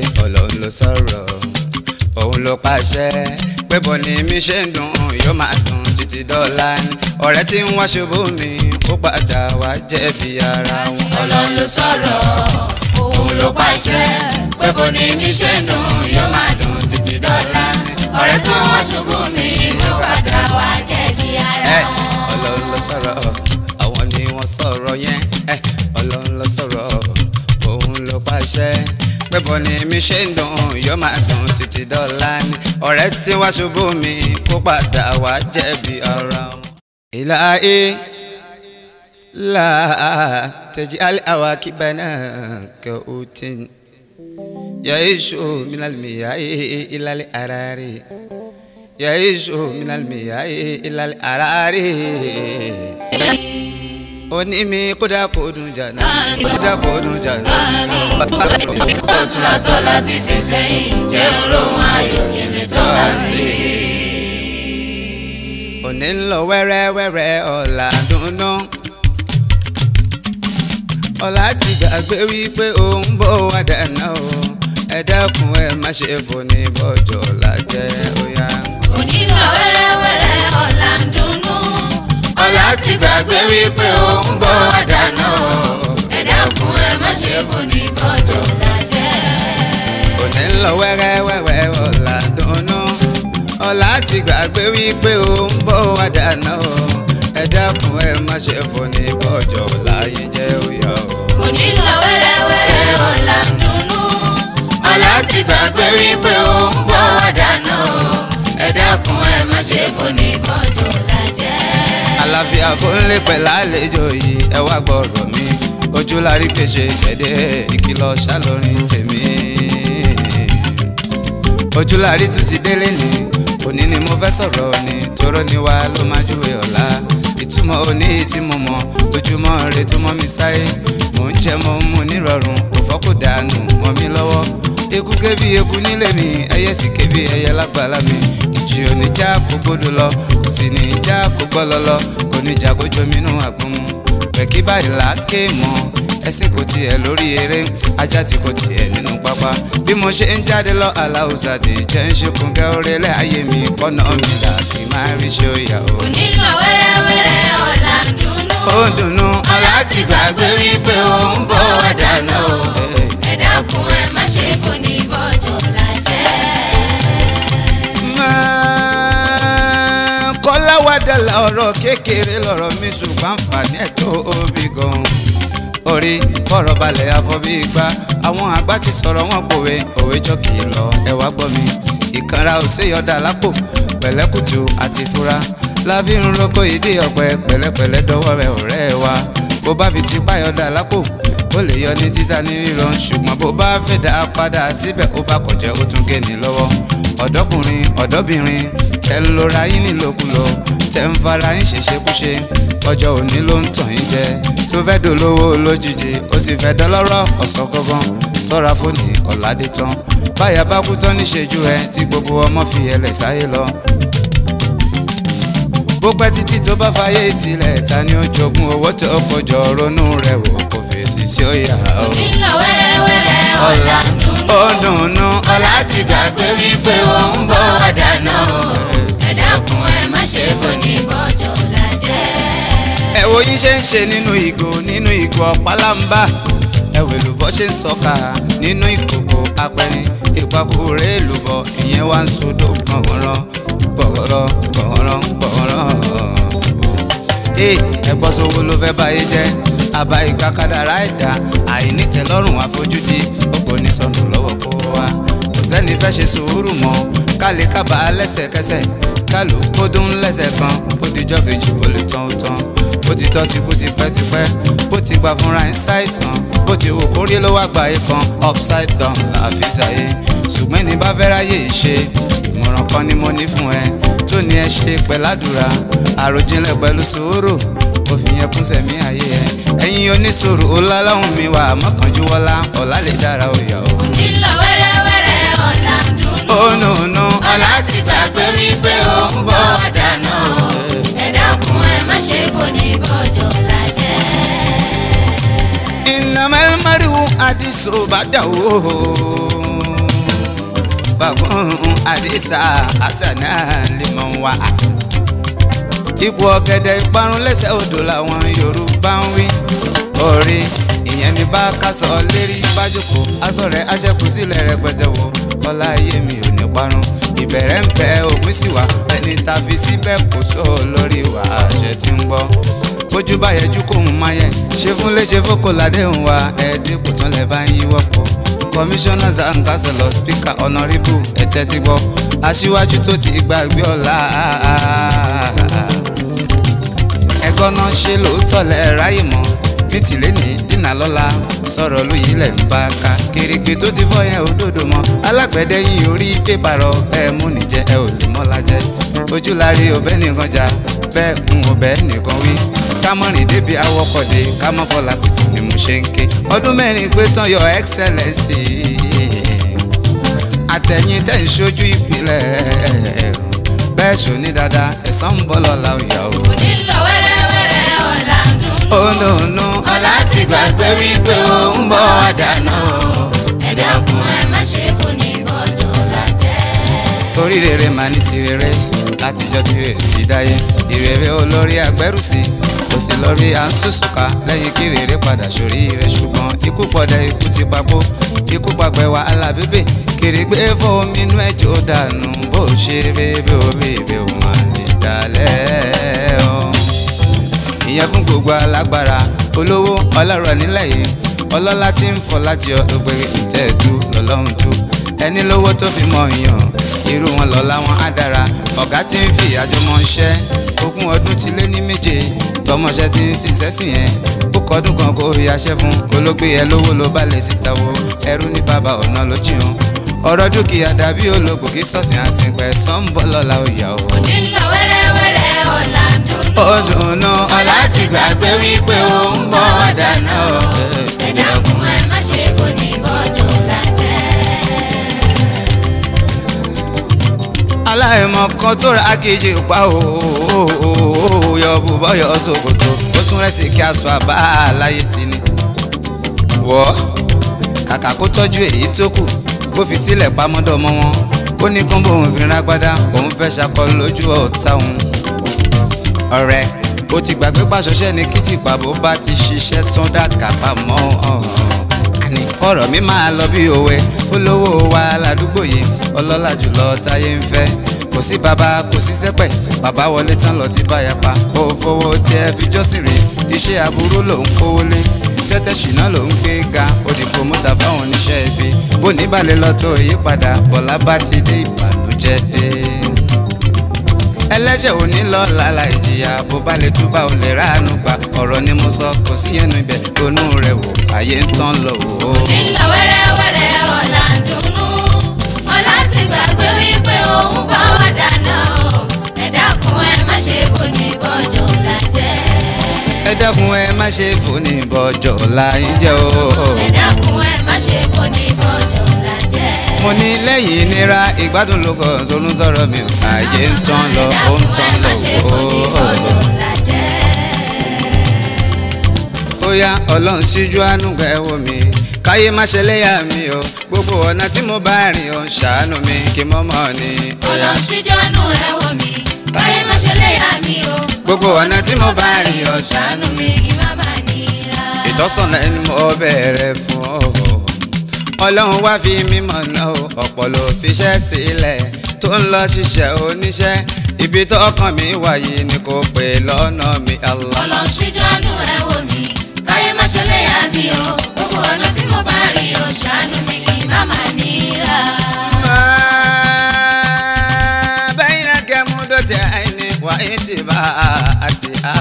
ọlọ́run ló sọ̀rọ̀ òun ló pàṣẹ pé bọ́ ni mi ṣe ń dùn yóò máa dùn títí dọ́là ni ọ̀rẹ́ tí ń wá ṣubú mi ó padà wá jẹ̀bi ara wọn. ọlọ́run ló sọ̀rọ̀ òun ló pàṣẹ pé bó ni mi ṣe ń dùn yóò máa dùn títí dọ́là ọ̀rẹ́ tó wá ṣubú mi ló padà wá jẹ̀bi ara ẹ wọn. ọlọ́run ló sọ̀rọ̀ àwọn ni wọ́n sọ̀rọ̀ yẹn ẹ ọlọ́run ló sọ̀rọ̀ òun ló pàṣẹ pé bọ́ ni mi ṣe ń dùn yóò máa dùn títí dọ́là ni ọ̀rẹ́ tí wá ṣubú mi kó padà wá jẹ̀bi ara wọn. ìlàhí la taj'al awakibana ka'utin yaishu minal miyahi ilal arari yaishu minal miyahi ilal arari onímì kódà kó dùn jàná kódà kó dùn jàná. ọ̀tún látọ̀ láti fi sẹ́yìn jẹ́ òróhùn ayọ̀ kìíní tó wá sí i. òní ń lọ wẹ́rẹ́wẹ́rẹ́ ọ̀la dùnú. ọ̀la ti gbàgbé wípé òun bọ̀ wá dáná o ẹ dákun ẹ má ṣe fòní bọ́jọ́ ọ̀la jẹ́ óyá. òní lọ wẹ́rẹ́wẹ́rẹ́ ọ̀la ń dunnú. ọ̀la ti gbàgbé wípé òun bọ̀ wá dáná o. ẹ dákun ẹ má ṣe fò ní bọ́jọ́ lájẹ́. òní ń lọ wẹ́rẹ́wẹ́rẹ́ ọ̀la dùnú. ọ̀la ti gbàgbé wípé òun bọ̀ wá dáná o ẹ dákun ẹ má ṣe fòní bọ́jọ́ ọ̀la yìí jẹ́ óyá o. òní lọ wẹ́rẹ́wẹ́rẹ́ ọ̀la ń dunnú. ọ̀la ti gbàgbé wípé òun bọ̀ wá dáná o. ẹ dákun ẹ má ṣe fò ní bọ́jọ́ lájẹ́. àlàáfíà fúnlé pẹ̀lú àlejò yìí ẹ wá gbọ́rọ̀ mi ojú la rí pèsè gẹ̀dẹ̀ ìkìlọ̀ ṣàlórin tèmi. ojú la rí tún ti délé ni òní ni mo fẹ́ sọ̀rọ̀ ni toró ni wá ló máa júwe ọ̀la ìtumọ̀ òní tí mo mọ̀ ojúmọ́ rẹ tó mọ́ mi sáyé mò ń jẹ mo ń mu nírọ̀rùn kò fọ́ kò dànù mọ́ mi lọ́wọ́ eku ké bí eku nílé mi ẹyẹ sì ké bí ẹyẹ lágbàlá mi ìjì òní já kó gbódò lọ kò sì ní já kó gbọ́ lọ́lọ́ kò ní jà kó jominú àgbọn mu pẹ̀kí báyìí là á ké mọ́ ẹsìn kò tiẹ̀ lórí eré ajá tí kò tiẹ̀ nínú pápá bí mo ṣe ń jáde lọ aláwùsà tí jẹ́ ń ṣokùn kẹ́ orílẹ̀ ayé mi kọ́nà mi là kí n máa rí ṣe òyà o. òní lọ wẹ́rẹ́wẹ́rẹ́ ọ̀la ń dunnú. ó dùnnú ọ̀la ti gbàgbé wípé òun bọ̀ wá dáná o. ẹ dákun ẹ má ṣe fò ní bọ́jọ́ lájẹ́. máa kọ́láwádà ọ̀rọ̀ kékeré lọ̀rọ̀ mi ṣùgbọ́n àǹfààní ẹ̀ tó obì gan-an orí bọ̀rọ̀ balẹ̀ afọ́bí igbá àwọn àgbà ti sọ̀rọ̀ wọn pòwe òwe jọ kì í lọ ẹ wá gbọ́ mi ìkanra ò séyọ̀dà lápò pẹ̀lẹ́kùtù àti fura láfi ń roko ìdí ọ̀pẹ pẹ̀lẹ́pẹ̀lẹ́ dọwọ́ rẹ ọ̀rẹ́ wa bó bá fi ti páyọ̀dà lápò ó lè yọ ní títà ní ríran ṣùgbọ́n bó bá fẹ́ dá a padà síbẹ̀ ó bá kọjá ó tún gé ní lọ́wọ́ ọ̀dọ́kùnrin ọ̀dọ́bìnrin tẹ́ ń lora yín nílòkulò tẹ́ ń fara yín ṣèṣekúṣe ọjọ́ òní ló ń tàn yín jẹ tó fẹ́ dolówó lójijì ó sì fẹ́ dọlọ́rọ̀ ọ̀sán gangan sọ́ra fóònù ọ̀làdé tán báyà bá kú tán níṣẹ́jú ẹ tí gbogbo ọmọ fi ẹlẹ̀ sáyé lọ bó pẹ́ títí tó bá fàyè sílẹ̀ ta ni ó jogún owó tó kọjọ ronú rẹ̀ wò kò fèsì sí òyà o. òní lọ wẹ́rẹ́wẹ́rẹ́ ọ̀la ń dunnú. ó dùnnú ọ̀la ti gbàgbé wípé òun bọ̀ wá dáná o. ẹ dákun ẹ má ṣe fò ní bọ́jọ́ lájẹ́. ẹ wo yín ṣe ń ṣe nínú ìgò nínú ìgò ọ̀pálámbá ẹ wò lùbọ́ ṣe ń sọ̀ka nínú ìkòkò apẹ̀rin ìpàkùrẹ́ èlùbọ́ ìyẹn wá ń sodò gbọ̀ngànràn gbọ̀ngànràn gbọ̀ngànràn gbọ̀ngànràn. ee ẹgbọ́n sowó ló fẹ́ báyé jẹ́ àbá ìgbà kádàrá ẹ̀dá àìnítẹ̀lọ́rùn àfojúdi ó kò ní sọnù lọ́wọ́ kó wá kò sẹ́ni fẹ́ ṣe sùúrù mọ́ kálí kábà lẹ́sẹ̀kẹsẹ̀ kálù kó dún lẹ́sẹ̀ kan ó dijọ́ kejì ó lè tán ó tán bó ti tọ́ ti kú tipẹ́tipẹ́ bó ti gbà fúnra ẹ̀ ń ṣàìsàn bó ti wò kórí ló wá gbà yìí kan upside down làáfi ṣàyè ṣùgbọ́n ní bá fẹ́ ráyè ṣe ìmọ̀ràn kan ni mo ní fún ẹ tó ní ẹ ṣe pẹ̀ládùra àròjinlẹ̀ pẹ̀lú sùúrù òfin yẹn kún sẹ̀mí ayé ẹ ẹ̀yin oníṣòro ọlọ́láhùn mi wà mọ́kànjú wọlá ọ̀la lè dára òyà o. òní lọ wẹ́rẹ́wẹ́rẹ́ ọ̀la ń dunnú. ó nù nù ọ̀la ti gbàgbé wípé òun bọ̀ wá dáná o. ẹ dákun ẹ má ṣe fò ní bọ́jọ́ lájẹ́. ìnàmẹ́lẹ́mẹ́rìwò àdìsó bá dà wó isa àṣà náà lè mọ̀ wá. ipò ọ̀gẹ̀dẹ̀ ìparun lẹ́sẹ̀ odò làwọn yorùbá ń wí. orí ìyẹn ní bá kásọ̀ lérí bájòkó aṣọ rẹ̀ aṣẹ́kù sílẹ̀ rẹpẹtẹ wo ọlá ayé mi ò ní parun ìbẹ̀rẹ̀ ń bẹ òpin sí wa ẹni tá a fi síbẹ̀ kò só lórí wa àṣẹ tí ń gbọ́ bójú bá yẹjú kò ń máa yẹ ṣe fún léṣe fókò ládéhùn wa ẹ̀ẹ́dínkù tán lẹ̀ bá ń yíwọ́ pọ̀ commissioners and councillors speaker honourable ẹ̀tẹ́ ti gbọ́ aṣíwájú tó ti gbàgbé ọ̀la ẹ̀kọ́ náà ṣe lóòótọ́ lẹ̀ ráyè mọ́ ní tìlẹ́ ní dínà lọ́la sọ̀rọ̀ lóyè lẹ̀ ń bá ká kérégbé tó ti fọ́ yẹn òdodo mọ́ alágbẹ̀dẹ yìí orí pépà rọ bẹ́ẹ̀ mú nìjẹ́ ẹ ò lè mọ́lá jẹ́ ojú láre ọbẹ̀ nìkan jà bẹ́ẹ̀ ń ọbẹ̀ nìkan wí kámọ́rin débi awọ́kọ̀dé kámọ́ fọlá kùtù ni mo ṣe ń ké ọdún mẹ́rin pé tán your excellency àtẹ̀yìn tẹ̀ ń ṣojú ìpìlẹ̀ bẹ́ẹ̀ ṣò ní dáadáa ẹ̀sán ń bọ́ lọ́la òyà o. òní lọ wẹ́rẹ́wẹ́rẹ́ ọ̀la ń dún. ó nùnú ọlá ti gbàgbé wípé ó ń bọ̀ wá dáná o. ẹ dákun ẹ má ṣe fóní bọ́jọ́ lájẹ́. orí rere máa ní ti rere látijọ́ ti rere ti dáyé ìrere olórí agbẹ́rùsí kò sí lórí à ń sòsòkà lẹ́yìn kí rere padà sórí rẹ̀ ṣùgbọ́n ikú pọ̀dẹ ikú ti papò ikú pàgbẹ́ wa alábẹ́bẹ́ kèrègbè fómi inú ẹ̀jọ̀ dànù bó ṣe bébè orí ibẹ̀ ò máa lè dalẹ̀ o ìyẹn fún gbogbo alágbára olówó ọlọ́rọ̀ nílẹ̀ yìí ọlọ́lá tí ń fọ láti ọgbẹ̀rẹ̀ ìtẹ́ẹ̀dú lọ́lọ́run tú ẹni lówó tó fi mọ yàn irú wọn lọ́lá wọn á dára ọ̀gá tí ń fi àjọmọ̀ ṣẹ́ ogún ọdún ti lé ní méje tọmọṣẹ́ ti ń ṣiṣẹ́ sí yẹn ó kọdún kan kó yaṣẹ́ fún olóògbé ẹ lówó ló bá lè síta wo ẹrú ní bàbá ọ̀nà ló jìun ọ̀rọ̀ dúkìá dàbí olóògbé kí sọ̀sìn àsìnpẹ̀ sọ́ńbọ̀ lọ́la òyà o òní lọ wẹ́rẹ́wẹ́rẹ́ ọ̀la ń dún. ó dùnú ọlá ti gbàgbé wípé ó ń bọ̀ wá dáná o. ẹ dákun ẹ má ṣe fóní bọ́jọ́ lájẹ́. aláìmọ̀ kan tó ra kejì pa o yọ bùbọ́ yọ ṣòkòtò ó tún rẹ̀ sí kí aṣọ àbá láyé sí ni. wọ́ kàkà kó tọ́jú èyí tó kù kó fi sílẹ̀ pamọ́dọ̀ mọ́ wọn ó ní kán bóun fi rágbádá òun fẹ́ ṣakọ lójú ọ̀tá òun. ọ̀rẹ́ ó ti gbàgbé pàṣọṣẹ́ ní kíjìpá bó bá ti ṣiṣẹ́ tán dàkà pamọ́ àní ọ̀rọ̀ mi máa lọ bí òwe olówó wa ládùúgbò yìí ọlọ́lá jùlọ táyé ń fẹ́ kò sí bàbá kò sí sẹ́pẹ̀ bàbá wọlé tán lọ ti báyà pa ó fowó tí ẹ fi jọ́sìn rè iṣẹ́ aburú ló ń kówó lé tẹ́tẹ́ ṣìnà ló ń gbé ga òdìbò mọ́ta fáwọn oníṣẹ́ ibi bó níbàlẹ̀ lọ tó ìyípadà bọ̀lá bá ti dé ìbànújẹ́ dé ẹlẹ́ṣẹ̀ ò ní lọ lálá ìjìyà bó bá lè túbà ò lè ráàánú gbà ọ̀rọ̀ ni mo sọ kò sí yẹnu ibẹ̀ ronú rẹ̀ wò ayé ń tán lọ wò ó. òní lọ wẹ́rẹ́wẹ́rẹ́ ọ̀la ń dunnú. ọ̀la ti gbàgbé wípé òun bá wà dáná o. ẹ dákun ẹ má ṣe fóní bọ́jọ́ lájẹ́. ẹ dákun ẹ má ṣe fòní bọ́jọ́ láyé jẹ́ o. ẹ dákun ẹ má ṣe fóní bọ́jọ́ lájẹ́. mo ní lẹ́yìn ìnira ìgbádùn ló kọ̀ tó ń sọ̀rọ̀ mi ò ayé ń tán lọ ó ń tán lọ wò ó. ó yá ọlọ́run síjú àánú gbà ẹ́ wò mí káyé má ṣe léyà mi o gbogbo ọ̀nà tí mo bá rìn ó ń ṣàánú mi kí mo mọ̀ ni. ó yá. Ọlọ́run ṣíjọ́nù ẹ wò mí káyé má ṣe léyà mi o. gbogbo ọ̀nà tí mo bá rìn ó ṣàánú mi. kí má bà nira. ìtọ́sọ̀nà ẹni mo bẹ̀rẹ̀ fún ọ. ọlọ́run wá fi mímọ̀ náà o ọ̀pọ̀ ló fiṣẹ́ sílẹ̀ tó ń lọ ṣiṣẹ́ oníṣẹ́ ibi tó ọkàn mi wáyé ni kò pè lọ́nà mi Allah. Ọlọ́run ṣíjọ́nù ẹ wò mí káyé má ṣe léyà mi o. gbogbo ọ̀nà tí mo bá rìn ó ṣàánú mi kí má bà nira. ما بين كمدتين واتباعت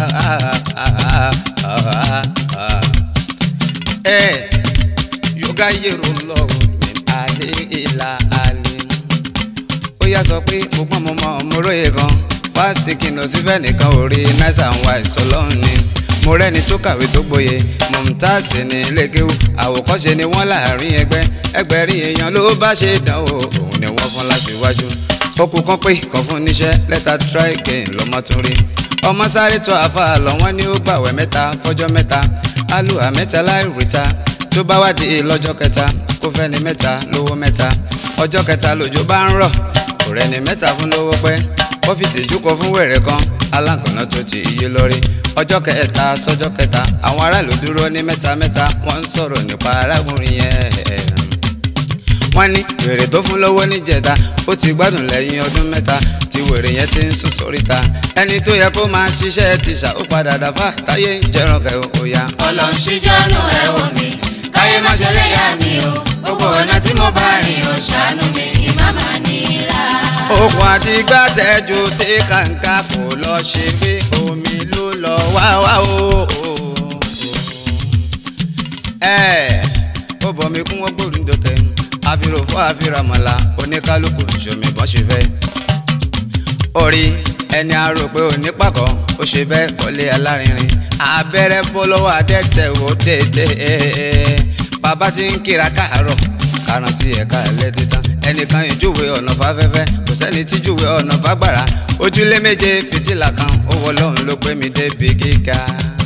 إيه يغير الله من آل إلى آل ó yá sọ pé mo gbọ́n mo mọ mo róye gan wá sí kìnà síbẹ̀ nìkan ò rí náírà ń wá ìsọlọ́run ni mo rẹ́ni tó kàwé tó gboyè mọ̀mùtáàsì ní ilékéwù àwòkọ́ṣe ni wọ́n láàrin ẹgbẹ́ ẹgbẹ̀rin èèyàn ló bá ṣe dánwò òun ni wọ́n fún láṣìwájú ó kú kán pé kàn fún níṣẹ́ lẹ́tà try again lọ́mọ tún rí ọmọ sáré tó àfa lọ wọ́n ní ó gbàwẹ̀ mẹ́ta fọ́jọ́ mẹ́ta alùhà mẹ́ta láì ríta tó bá wá di lọ́jọ́ kẹta kó fẹ́ni mẹ́ta lówó mẹ́ta ọjọ́ kẹta lòjò bá ń rọ̀ kò rẹ ni mẹ́ta fún lówó pẹ́ ó fi tìjú kọ fún wèrè kan alágànná tó ti iye lórí ọjọ́ kẹta sọ́jọ́ kẹta àwọn aráàlú dúró ní mẹ́ta mẹ́ta wọ́n ń sọ̀rọ̀ nípa arákùnrin yẹn wọ́n ní wèrè tó fún lọ́wọ́ níjẹta ó ti gbádùn lẹ́yìn ọdún mẹ́ta tí wèrè yẹn ti ń sùn sóríta ẹni tó yẹ kó máa ṣiṣẹ́ ti ṣà ó padà dàfà táyé ń jẹran kẹ ó yá. ọlọ́run ṣíjọ́nù ẹ̀ wò mí káyé má ṣe léyà mi o gbogbo ọ̀nà tí mo bá rìn ó ṣàánú mi kí má má nira. okùn àti gbàtẹ́jú sí kàǹkà kò lọ ṣe pé omi ló lọ wá wá o. ẹ ó bọ̀ mí kún wọ́n gbòòrùn dọ́kẹ́ àfihàn fún àfihàn mọ́lá oníkálukú ṣòmí bọ́n ṣe fẹ́. orí ẹni a rò pé òní pàkọ́ ó ṣe bẹ́ẹ̀ kọ́lé alárinrin abẹ́rẹ́ bọ́ lọ́wọ́ adẹ́tẹ̀ wò déédéé bàbá ti ń kíra káàárọ̀ káràntì ẹ̀ka ẹlẹ́dẹ̀ tán ẹnìkan ìjúwe ọ̀nà fáfẹ́fẹ́ kò sẹ́ni tí júwe ọ̀nà fágbára ojúlé méje fìtílà kan ó wọ lọ́hùn ló gbé mi débi gíga.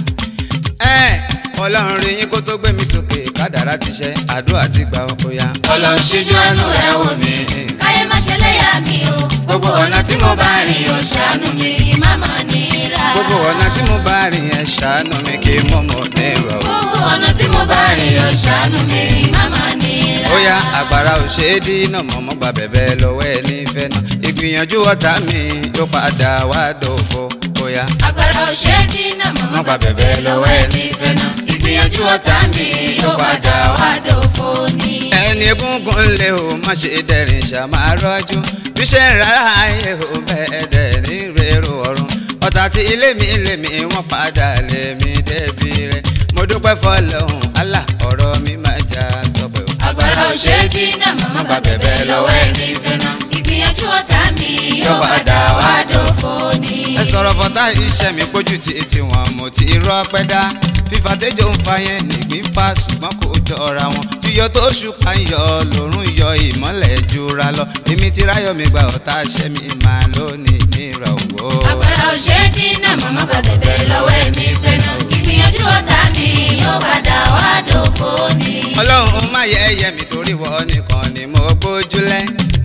ẹ ọlọ́run rí yín kó tó gbé mi sókè kádàrá ti ṣe àdúrà ti gbà ó yá. ọlọ́run ṣíjọ́nù ẹ̀ wò mí káyé má ṣe léyà mi o gbogbo ọ̀nà tí mo bá rìn ó ṣàánú mi kí má má nira. gbogbo ọ̀nà tí mo bá rìn ẹ̀ ṣàánú mi kí mọ̀mọ́ ní ìrọ̀ o. gbogbo ọ̀nà tí mo bá rìn ó ṣàánú mi kí má má nira. ó yá àgbàrá ò ṣe é dínà mọ́mọ́ gba bẹ̀bẹ̀ lọ́wọ́ ẹ nífẹ̀ẹ́ náà ìgbìyànjú ọ̀tá mi yóò padà wá dòfo ó yá. agbára ò ṣe é dínà mọ́ gba bẹ̀bẹ̀ lọ́wọ́ ẹ̀ nífẹ̀ẹ́ náà ìgbìyànjú ọ̀tá mi yóò padà wá dòfo ni. ẹni egungun lé o má ṣe dẹ̀rìn ṣàmà rọ́jú bí ṣe ń rárá ayé o bẹ́ẹ̀ dẹ̀ ní rèrò ọ̀run ọ̀tá tí ilé mi ilé mi wọ́n padà lé mi débi rẹ̀ mo dúpẹ́ fọlọ́hún Allah ọ̀rọ̀ mi máa já sọ́pẹ́ o. agbára ò ṣe é dínà mọ́ gba bẹ̀bẹ̀ lọ́wọ́ ẹ̀ nífẹ̀ẹ́ náà ìgbìyànjú ọ̀tá mi yóò padà wá dòfo ni. ẹ sọ̀rọ̀ fọ́tá iṣẹ́ mi pójú ti etí wọn mo ti rọ́ pẹ́ dá fífa tẹ́jọ́ ń fa yẹn nìgbín fa ṣùgbọ́n kò jọra wọn yíyọ tó ṣùkà ń yọ lòrùn yọ ìmọ́lẹ̀ jura lọ èmi ti ráyọ̀ mi gba ọ̀tá ṣẹ́ mi máa lónìí nírọ̀ wò. agbára ò ṣe é dínà mọ́ gba bẹ̀bẹ̀ lọ́wọ́ ẹ̀ nífẹ̀ẹ́ náà ìgbìyànjú ọ̀tá mi yóò padà wá dòfo ni. ọlọ́run má yẹ ẹyẹ mi torí wọ́n nìkan ni mo gbójúlẹ̀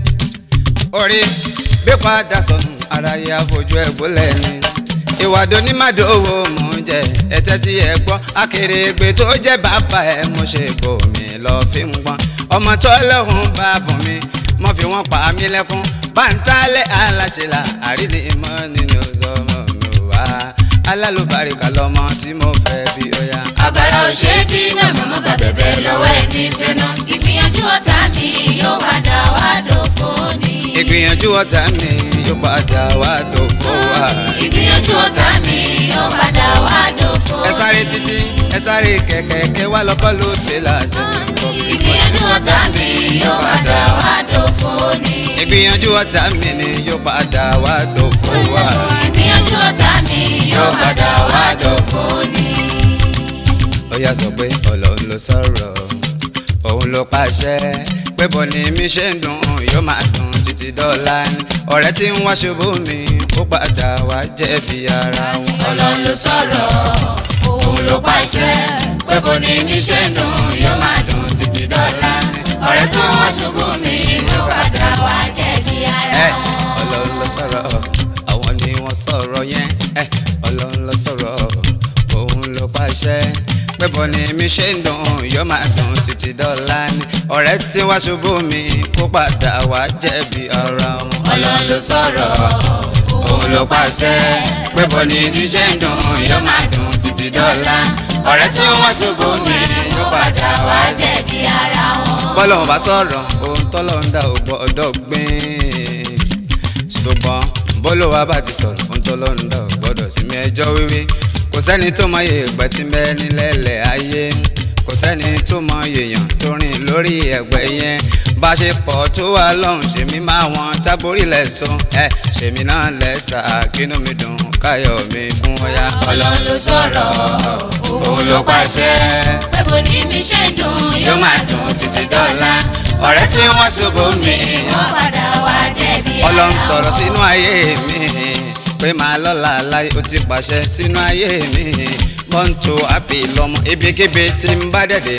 orí bí padà sọnù aráyé àfojú ẹ̀ gbólẹ̀ ni ìwàdó ní màdòwò mò ń jẹ ẹtẹ tí ẹ gbọ́ akèrègbè tó jẹ́ bàbá ẹ mo ṣe bòmí lọ fi ń gbọ́n ọmọ tó lọ́hùn bá bùn mi mo fi wọ́n pa mí lẹ́kún báńtálẹ̀ aláṣẹlá àrídì mọ́ nínú ọmọ mi wá alálùbáríkà lọmọ tí mo fẹ́ bí ó yá. agbára ò ṣe é dínà mọ́ gba bẹ̀bẹ̀ lọ́wọ́ ẹ̀ nífẹ̀ẹ́ náà ìgbìyànjú ọ̀tá mi yóò padà wá dòfo ni. ìgbìyànjú ọ̀tá mi yóò padà wá dòfo wá. ìgbìyànjú ọ̀tá mi yóò padà wá dòfo. ẹ sáré títí ẹ sáré kẹ̀kẹ́ wá lọ́kọ́ ló dé láṣẹ tí ń bọ̀. ìgbìyànjú ọ̀tá mi yóò padà wá dòfo ni. ìgbìyànjú ọ̀tá mi ni yóò padà wá dòfo wá. ìgbìyànjú ọ̀tá mi yóò padà wá dòfo ni. ó yá sọ pé ọlọ́run ló sọ̀rọ̀ òun ló pàṣẹ pé bọ́ ni mi ṣe ń dùn yóò máa dùn títí dọ́là ni ọ̀rẹ́ tí ń wá ṣubú mi ó padà wá jẹ̀bi ara wọn. ọlọ́run ló sọ̀rọ̀ òun ló pàṣẹ pé bó ni mi ṣe ń dùn yóò máa dùn títí dọ́là ọ̀rẹ́ tó wá ṣubú mi ló padà wá jẹ̀bi ara ẹ wọn. ọlọ́run ló sọ̀rọ̀ àwọn ni wọ́n sọ̀rọ̀ yẹn ẹ ọlọ́run ló sọ̀rọ̀ òun ló pàṣẹ pé bọ́ ni mi ṣe ń dùn yóò máa dùn títí dọ́là ni ọ̀rẹ́ tí wá ṣubú mi kó padà wá jẹ̀bi ara wọn. ọlọ́run ló sọ̀rọ̀ òun ló pàṣẹ pé bó ni mi ṣe ń dùn yóò máa dùn títí dọ́là ọ̀rẹ́ tí wọ́n ṣubú mi ló padà wá jẹ̀bi ara wọn. bọ́lọ́run bá sọ̀rọ̀ ohun tọ́lọ́run dá ò gbọ́dọ̀ gbìn ṣùgbọ́n bọ́lọ́wà bá ti sọ̀rọ̀ ohun tọ́lọ́run dá ò gbọ́dọ̀ sí mi ẹjọ́ wíwí kò sẹ́ni tó mọ iye ìgbẹ́ tí bẹ́ẹ̀ nílẹ̀lẹ̀ ayé kò sẹ́ni tó mọ èèyàn tó rìn lórí ẹ̀gbẹ́ yẹn bá ṣe pọ̀ tó wà lọ́hùn ṣèmi máa wọn tábórí lẹ́sùn ẹ̀ ṣèmi náà lẹ́sà kínú mi dùn káyọ̀ mi fún ọ̀yá. ọlọ́run ló sọ̀rọ̀ òun ló pàṣẹ pé bó ni mi ṣe ń dùn yóò máa dùn títí dọ́là ọ̀rẹ́ tí wọ́n ṣubú mi wọ́n padà wá jẹ̀bi ara ọlọ́run sọ̀rọ̀ wọn. sínú ayé mi pé màá lọ́la láyé ó ti pàṣẹ sínú ayé mi mọ́ńtò àpè lọ́mọ ibikíbi tí ń bá dẹ̀dẹ̀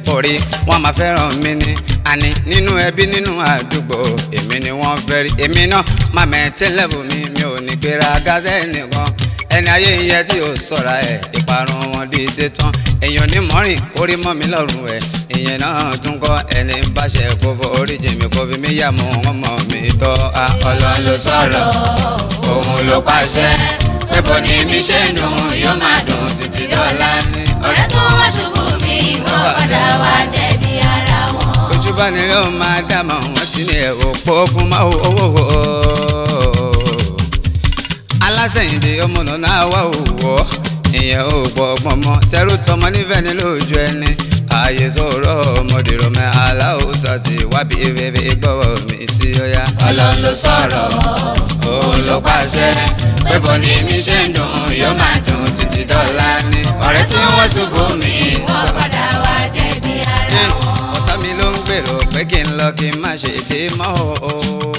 orí wọn máa fẹ́ràn mi ni àní nínú ẹbí nínú àdúgbò èmi ni wọ́n fẹ́ rí èmi náà máa mẹ́tẹ́ lẹ́bù mi mi ò ní gbéra gázẹ́ nìkan ẹni ayé yẹ tí ò sọ̀ra ẹ̀ ìparun wọn dìde tán èèyàn ní mọ́rìn orí mọ́ mi lọ́rùn ẹ̀ ìyẹn náà tún kọ́ ẹni ń báṣẹ kó fọ orí jèmi kó fi mí yà mọ́ wọn mọ́ mi tọ́ a. ọlọ́run ló sọ̀rọ̀ òun ló pàṣẹ pé bọ́ ni mi ṣe ń dùn yóò máa dùn títí dọ́là ní. ọ̀rẹ́ tó wá ṣubú mi wọ́n padà wá jẹ̀bi ara wọn. ojú bá ní ló máa dámọ̀ wọ́n ti ní ẹ̀ òpó ogun máa owó wò ó. alásẹ̀yìndé ọmọ náà wà òwò ìyẹn ò gbọ́ ọgbọ́n mọ́ tẹ́rù tọmọ nífẹ̀ẹ́ ní lójú ẹni ààyè sọ̀rọ̀ ọmọdé rọmọ aláwòsàn àti wábí bèbè gbọ́wọ́ mi sí ọ̀yá. ọlọ́run ló sọ̀rọ̀ òun ló pàṣẹ pé bọ́ ni mi ṣe ń dùn yóò máa dùn títí dọ́là ní. ọ̀rẹ́ tí wọ́n ṣubú mi wọ́n padà wá jẹ̀bi ara wọn. ọ̀tá mi ló ń gbèrò pé kí n lọ kí n má ṣe dé mọ́ o.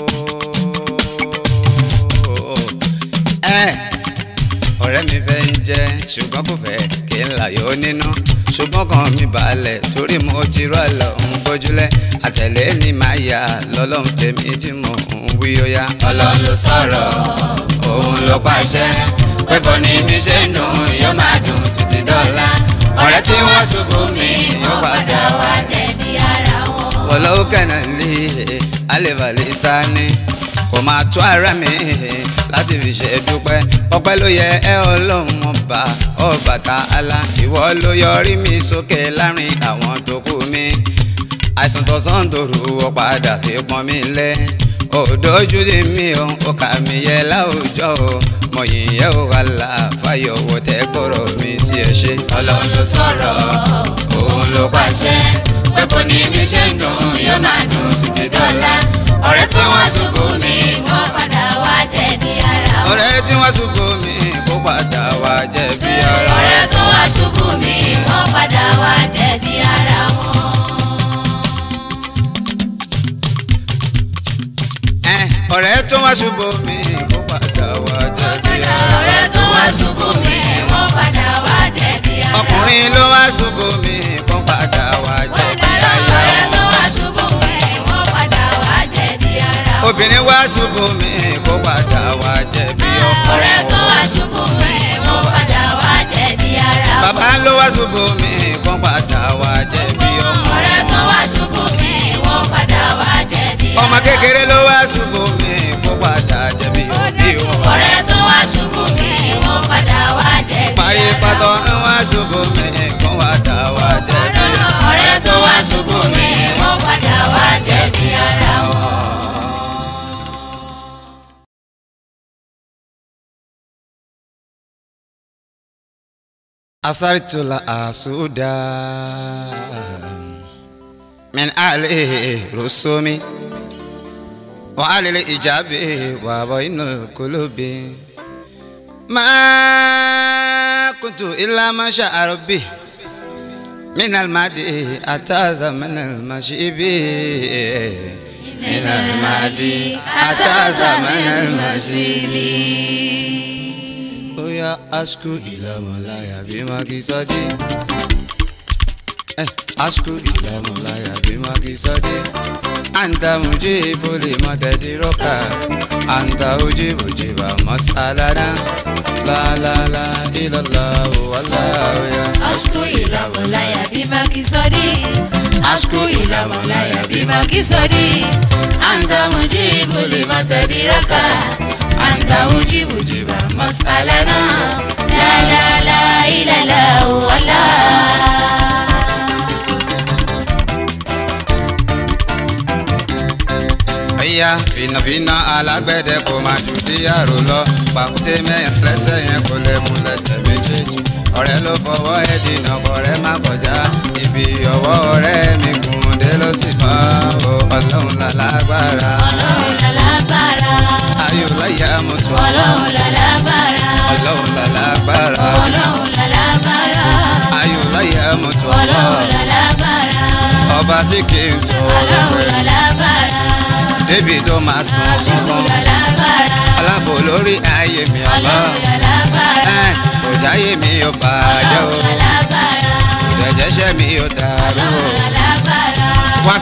ẹ ọ̀rẹ́ mi fẹ́ ń jẹ́ ṣùgbọ́n kò fẹ́ kí n láyọ̀ nínú ṣùgbọ́n kan mi balẹ̀ torí mo ti rọ́ lọ ń gbójúlẹ̀ àtẹ̀lé ni màá yà lọ́lọ́run tèmi tí mo ń wí ó yá. ọlọ́run ló sọ̀rọ̀ òun ló pàṣẹ pé bọ́ ni mi ṣe ń dùn yóò máa dùn títí dọ́là. ọ̀rẹ́ tí wọ́n ṣubú mi yóò padà wá jẹ̀bi ara wọn. wọ́lọ́wọ́ kẹ́nà lé alẹ́bàlẹ́ sani kò máa tó ara mi láti fi ṣe dúpẹ́ ọpẹ́ ló yẹ ẹ ọlọ́run ọba Ọbàtálá ìwọ ló yọrí mi sókè láàrin àwọn tó kù mi àìsàn tó sàn dòrò wọ padà fi pọn mi lẹ òdòjú di mi ò ó kà mí yẹ láwùjọ o mọ yìnyẹn ò wà láàfáyọ wò tẹ kọrọ mi sí ẹ ṣe. ọlọ́run ló sọ̀rọ̀ òun ló pàṣẹ pé bó ni mi ṣe ń dùn yóò máa dùn títí dọ́là. ọ̀rẹ́ tí wọ́n ṣubú mi wọ́n padà wá jẹ̀bi ara wọn. ọ̀rẹ́ tí wọ́n ṣubú mi kó padà wá jẹ̀bi ara. ọ̀rẹ́ tó wá ṣubú mi wọ́n padà wá jẹ̀bi ara wọn. Ẹ, ọ̀rẹ́ tó wá ṣubú mi kó padà wá jẹ̀bi ara. ọ̀rẹ́ tó wá ṣubú mi wọ́n padà wá jẹ̀bi ara wọn. ọkùnrin ló wá ṣubú mi kó padà wá jẹ̀bi aya ọ̀rẹ́ tó wọn. wá ṣubú mi wọ́n padà wá jẹ̀bi ara wọn. obìnrin wá ṣubú mi kó padà wá jẹ̀bi ọkọ. ọ̀rẹ́ tó wá ṣubú mi wọ́n padà wá jẹ̀bi ara wọn. bàbá ló wá ṣubú mi kó padà wá jẹ̀bi ọmọ. ọ̀rẹ́ tó wá ṣubú mi wọ́n padà wá jẹ̀bi ara wọn. ọmọ kékeré ló wá ṣubú mi kó padà jẹ̀bi òbí wọn. ọ̀rẹ́ tó wá ṣubú mi wọ́n padà wá jẹ̀bi parí ara pátọ́ wọn. ń wá ṣubú mi kó padà wá jẹ̀bi ọmọ. ọ̀rẹ́ tó wá ṣubú mi wọ́n padà wá jẹ̀bi ara wọn. أثرت الأسودا من أهل رسومي وعلى الإجابة وبين القلوب ما كنت إلا ما شاء ربي من المادي أتى زمن المشيب من المادي أتى زمن المشيب Oya asku ilamolaya bima kisadi. Eh, asku ilamolaya bima kisadi. Anta mujibu lima tadiroka. Anta ujibu jiba masalana. La la la ilallah wallahu ya. Asku ilamolaya bima kisodi. Asku ilamolaya bima kisodi. Anta mujibu lima tadiraka. Anta mujibu jiba masalana. La la la ilallah wallah. Oya fìnàfìnà alágbẹ̀dẹ kò máa jù díyàrá lọ. Pàkúté mẹ́rin lẹ́sẹ̀ yẹn kò lè mú lẹ́sẹ̀ méjèèjì. Ọ̀rẹ́ ló fọwọ́ ẹ̀ dènà kọ̀rẹ́ má kọjá. Ibi ọwọ́ ọ̀rẹ́ mi kùn dé ló sì bá o. Ọlọ́run lálágbára. Ọlọ́run lálágbára. Ayọ̀ láyà mọ̀tò. Ọlọ́run lálágbára. Ọlọ́run lálágbára. Ọlọ́run lálágbára. Ayọ̀ láyà mọ̀tò. Ọlọ́run lálágbára. Ọba tí kì í tọ̀ Ọlọ́run ọ̀rẹ́. lálágbára. Débi tó máa sùn Àṣìṣe funfun. lálágbára. Alábò lórí ayé mi ọ̀lọ́. Ọlọ́run lálágbára. Ẹ̀ kò jáyé mi ò bàjẹ́ o. Ọlọ́run lálágbára. Ìdẹ̀jẹ̀ṣẹ̀ mi ò dàrú o. Ọlọ́run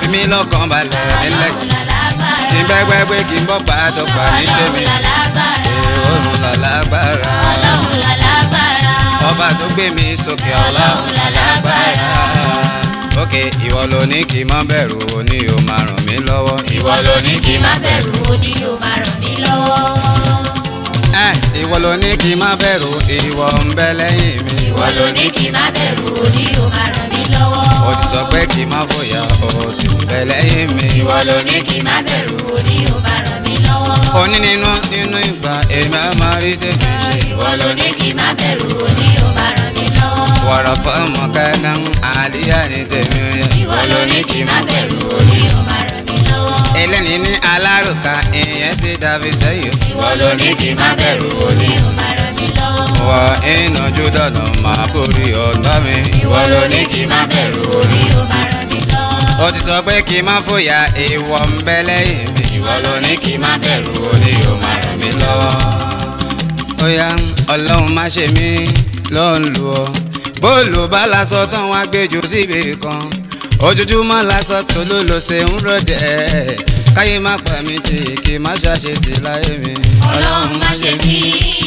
fi mí lọ́kàn balẹ̀ nílẹ̀ ọlọ́run lálágbára kí n gbẹ́gbẹ́gbẹ́ kí n bọ́ pàdọ́gba ní tèmi ọlọ́run lálágbára òun làlágbára ọlọ́run lálágbára ọba tó gbé mi sókè ọlọ́run làlágbára òkè ìwọ ló ní kí n má bẹ̀rù o ní o máa ràn mí lọ́wọ́ ìwọ ló ní kí n má bẹ̀rù ó ní o máa ràn mí lọ́wọ́. ẹ ìwọ ló ní kí n má bẹ̀rù ìwọ ń bẹ lẹ́yìn mi ìwọ ló ní kí n má bẹ̀rù ó ní o máa ràn mí lọ́wọ́. o ti sọ pé kí n má fòyà o ti ń bẹ lẹ́yìn mi ìwọ ló ní kí n má bẹ̀rù ó ní o máa ràn mí lọ́wọ́. oní nínú nínú ìgbà èmi á máa rí tèmi ṣe ìwọ ló ní kí n má bẹ̀rù ó ní o máa ràn mí lọ́wọ́. wọ̀rọ̀ fọ́ọ̀mù kẹ́nà àlíyá ní tèmi ó yẹ. ìwọ ló ní kí n má bẹ̀rù ó ní o máa ràn mí lọ́wọ́. eléni ní alárùkà ìyẹn ti dàbí sẹ́yìn. ìwọ ló ní kí n má bẹ̀rù ó ní o máa ràn mí lọ́wọ́. wọ ìnàjú dọ̀nà máa borí ọ̀tá mi. ìwọ ló ní kí n má bẹ̀rù ó ní o máa ràn mí lọ́wọ́. ó ti sọ pé kí n má fòyà ìwọ ń bẹ lẹ́yìn mi. ìwọ ló ní kí n má bẹ̀rù ó ní o máa ràn mí lọ́wọ́. ó yá ọlọ́run má ṣe mí ló ń lu ọ. bóòlù bá lásọ tán wá gbẹjọ síbi kan ojoojúmọ́ lásọ tó ló lọ ṣe ń rọ̀dẹ̀ káyé má pa mí tì kí má ṣàṣetì láyé mi. ọlọ́run má ṣe mí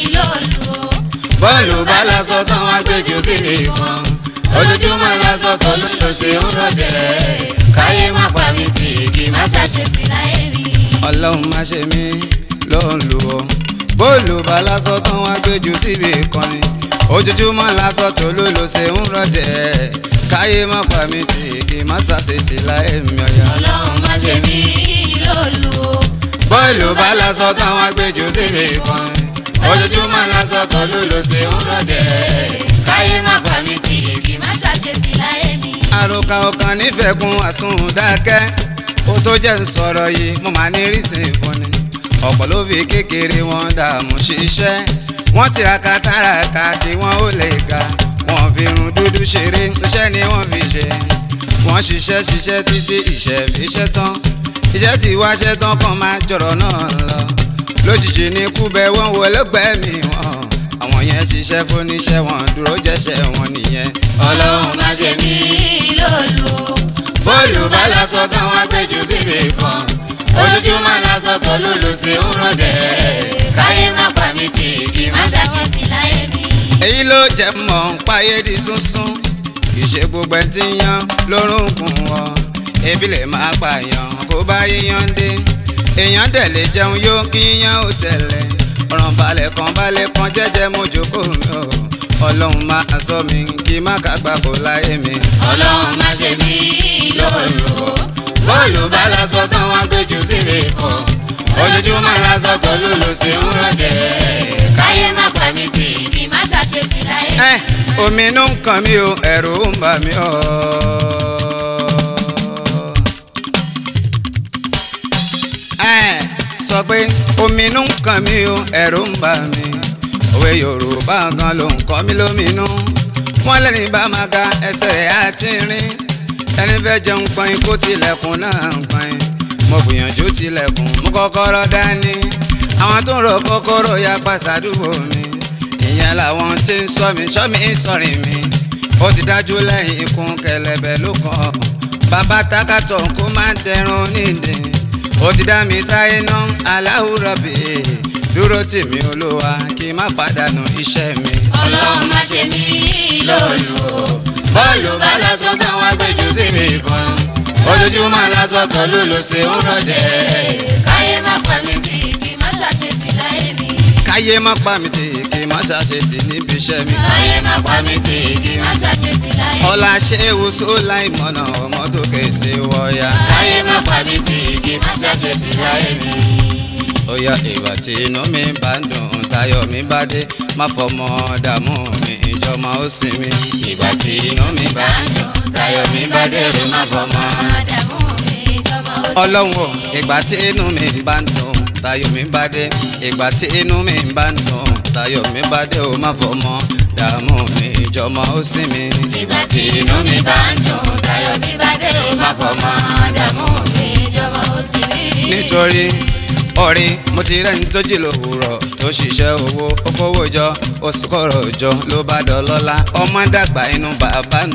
lólu o. bọ́ọ̀lù bá lásọ tán wá gbẹjọ síbi kan ojoojúmọ́ lásọ tó ló lọ ṣe ń rọ̀dẹ̀ káyé má pa mí tì kí má ṣàṣetì. ṣàṣetì láyé mi. ọlọ́run má ṣe mí ló ń lu ọ bóòlù bá lásọ tán wá gbẹjọ síbi kan ni ojoojúmọ́ lásọ tó ló lọ ṣe ń rọ̀dẹ̀ káyé má pa mí tì kí má ṣàṣetì láyé mi ọ̀yà. ọlọ́run má ṣe mí lólu o. bọ́ọ̀lù bá lásọ tán wá gbẹjọ síbi kan ni ojoojúmọ́ lásọ tó ló lọ ṣe ń rọ̀dẹ̀ káyé má pa mí tì kì má ṣàṣetì láyé mi. àròkà ọkàn nífẹ̀ẹ́ kun àsundàkẹ́ ó tó jẹ́ ń sọ̀rọ̀ yìí mo máa ní rísìn fún ni ọ̀pọ̀ ló fi kékeré wọn dààmú ṣiṣẹ́ wọ́n tiraka tàràkà kí wọ́n ó lè ga wọ́n fi irun dúdú ṣeré iṣẹ́ ni wọ́n fi ṣe wọ́n ṣiṣẹ́ ṣiṣẹ́ títí ìṣẹ́ fi ṣẹ́ tán iṣẹ́ tí wá ṣẹ́ tán kàn máa jọ̀rọ̀ náà lọ lójijì ní kúbẹ̀ wọ́n wọlé gbẹ̀mí wọn àwọn yẹn ṣiṣẹ́ fúnníṣẹ́ wọn dúró jẹ́ṣẹ́ wọn nìyẹn ọlọ́run má ṣe mí lólu o. bọ́ọ̀lù bá lásọ táwọn agbẹ́jù síbi kan ojoojúmọ́ lásọ tó lòlò sí ń rọ̀dẹ̀ káyé má pa mí tì kí má má ṣàṣẹ. ṣàṣetì láyé mi. èyí ló jẹ́ mọ̀ ń páyé di súnsún kì í ṣe gbogbo ẹ̀ tí ń yan lórúnkún wọn ebi lè máa pààyàn kó bá yíyan dé èèyàn dẹ̀ lè jẹun yó kí yíyan ó tẹ̀lé ọ̀ràn balẹ̀ kan balẹ̀ kan jẹ́jẹ́ mojókòó mi ò ọlọ́run máa sọ mi kí má kàgbà kó láyé mi. ọlọ́run má ṣe mí lólu o. bọ́ọ̀lù bá lásọ táwọn agbẹ́jù síbi kan ojoojúmọ́ lásọ tó lòlò sí ń rọ̀dẹ̀ káyé má pa mí tì kì má ṣàṣetì láyé mi. ẹ omi inú ń kàn mí o ẹ̀rù ń bà mí o. ẹ sọ pé omi inú ń kàn mí o ẹ̀rù ń bà mí òwe yorùbá gan ló ń kọ́ mí lóminú wọ́n lẹ́ni bá máa ga ẹsẹ̀ rẹ̀ á ti rìn ẹni fẹ́ jẹun pọ́n kó tilẹ̀kùn náà pọ́n mo gbìyànjú tilẹ̀kùn mú kọ́kọ́rọ́ dání àwọn tó ń rọ kọ́kọ́rọ́ ya pàṣàdúgbò mi ìyẹn làwọn tí ń sọ mi sọ mi sọrin mi ó ti dájú lẹ́yìn ikùn kẹlẹ̀bẹ̀ ló kàn bàbá takàtọ̀ kó má dẹrùn nídìí ó ti dá mi sáyé ná aláwùrọ̀ bì í dúró tì mí olúwa kí n má pàdánù iṣẹ́ mi. ọlọ́run má ṣe mí lólu o. bọ́ọ̀lù bá lásán táwọn agbẹ́jù sí mi kan ojoojúmọ́ lásán tó lòlò sí ń rọ̀dẹ̀ káyé má pa mí tì kì má ṣàṣetì láyé mi. káyé má pa mi tì kí n má ṣàṣetì níbi iṣẹ́ mi. káyé má pa mí tì kì má ṣàṣetì láyé mi. ọlá ṣéwù sólà ìmọ̀nà ọmọ tó kèsè wọ̀ọ́yà. káyé má pa mí tì kì má ṣàṣetì láyé mi. ó yá ìgbà tí inú mi bá ń dùn tayọ̀ mi bá dé má fọmọ dààmú mi ìjọmọ ó sinmi. ìgbà tí inú mi bá ń dùn tayọ̀ mi bá dé rè má fọmọ. Àdàmú mi jọmọ ó sì ọlọ́run o ìgbà tí inú mi bá ń dùn tayọ̀ mi bá dé ìgbà tí inú mi bá ń dùn tayọ̀ mi bá dé ó má fọmọ dààmú mi ìjọmọ ó sinmi. ìgbà tí inú mi bá ń dùn tayọ̀ mi bá dé má fọmọ àdàmú mi jọmọ ó sì mí. nítorí ọ̀rẹ́ mo ti rẹ́ni tó jí lówùrọ̀ tó ṣiṣẹ́ owó ó kówó jọ ó sì kọ̀rọ̀ jọ ló bá dọlọ́lá ọmọ dàgbà inú bàbá ń dùn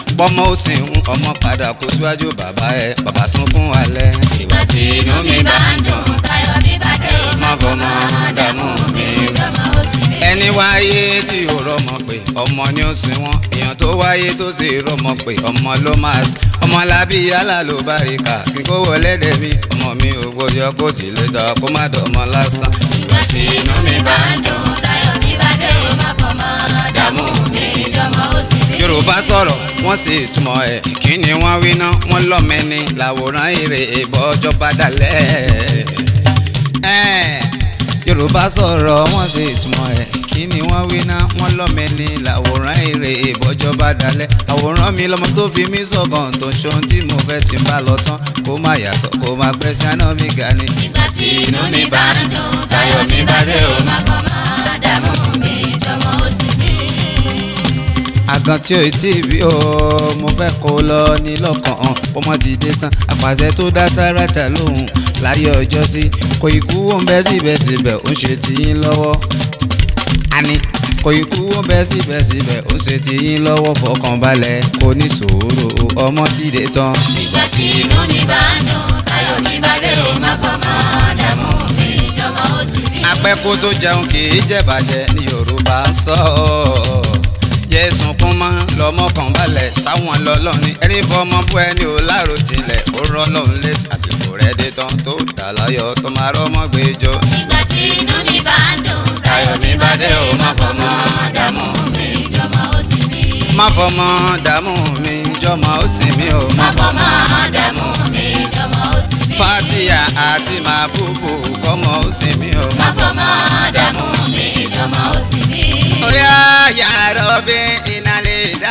bọ́mọ ó sì ń ọmọ padà kó síwájú bàbá ẹ bàbá sunkún alẹ́. ìgbà tí inú mi bá ń dùn táyọ̀ mi bá dé má fọmọ dààmú mi lọ́mọ ó sì mí. ẹni wáyé tí yóò rọmọ pé ọmọ ni ó sin wọn èèyàn tó wáyé tó sì rọmọ pé ọmọ ló máa sin ọmọ lábí yálà ló bá rí kà kí kó wọlé dé mi ọmọ mi ò gbọdọ̀ kó tì lè tọ́ kó má dọ̀mọ́ lásán. ìgbà tí inú mi bá ń dùn táyọ̀ mi bá dé má fọmọ dààmú mi lọ́mọ ó sì mí. yorùbá sọ̀rọ̀ wọ́n sì túmọ̀ ẹ̀ kí ni wọ́n wí ná wọ́n lọ́mẹ́ni làwòrán èrè ìbọ́jọ́ bá dalẹ̀. Ẹ̀, yorùbá sọ̀rọ̀ wọ́n sì túmọ̀ ẹ̀ kí ni wọ́n wí ná wọ́n lọ́mẹ́ni làwòrán èrè ìbọ́jọ́ bá dalẹ̀. àwòrán mi lọmọ tó fi mí sọ̀gàn tó ń ṣohun tí mo fẹ́ ti ń bá lọ tán kó má yàsọ̀ kó má pẹ́ sí àná mi ga ni. ìgbà tí inú mi bá ń dùn táyọ̀ mi bá dé o má fọmọ dààmú mi lọ́mọ ó sì mí. àgàn tí ò tí ì bí o mo fẹ́ kó lọ ní lọ́kàn ọmọ ti dé tán àpàṣẹ tó dá sáràtà lóhùn láyé ọjọ́ sí kò ì kú wọn bẹ́ síbẹ̀síbẹ̀ ó ń ṣe tiyín lọ́wọ́ àní kò ì kú wọn bẹ́ síbẹ̀síbẹ̀ ó ń ṣe tiyín lọ́wọ́ fọkànbalẹ̀ kò ní sòwòrò ọmọ ti dé tán. ìgbà tí inú mi bá ń dùn táyọ̀ mi bá dé o má fọmọ dààmú mi lọ́mọ ó sì mí. apẹ́kó tó jẹun kì í jẹ̀bàjẹ́ ní yorùbá ń sọ ọ́ jésùn kún mọ́ lọ́mọ kan balẹ̀ sáwọn lọ́lọ́ni ẹni fọmọ fún ẹni ò láròjinlẹ̀ ó rọ́ lọ́hùn lé àsìkò rẹ̀ dé tán tó dà láyọ̀ tó máa rọ́mọ́ gbẹjọ́. ìgbà tí inú mi bá ń dùn táyọ̀ mi bá dé o má fọmọ dààmú mi lọ́mọ ó sì mí. má fọmọ dààmú mi jọmọ ó sì mí o. má fọmọ dààmú mi lọ́mọ ó sì mí. fatia àti màbúbù kọ́mọ ó sì mí o. má fọmọ dààmú mi lọ́mọ ó sì mí. Oya yàrá bí iná lè dá.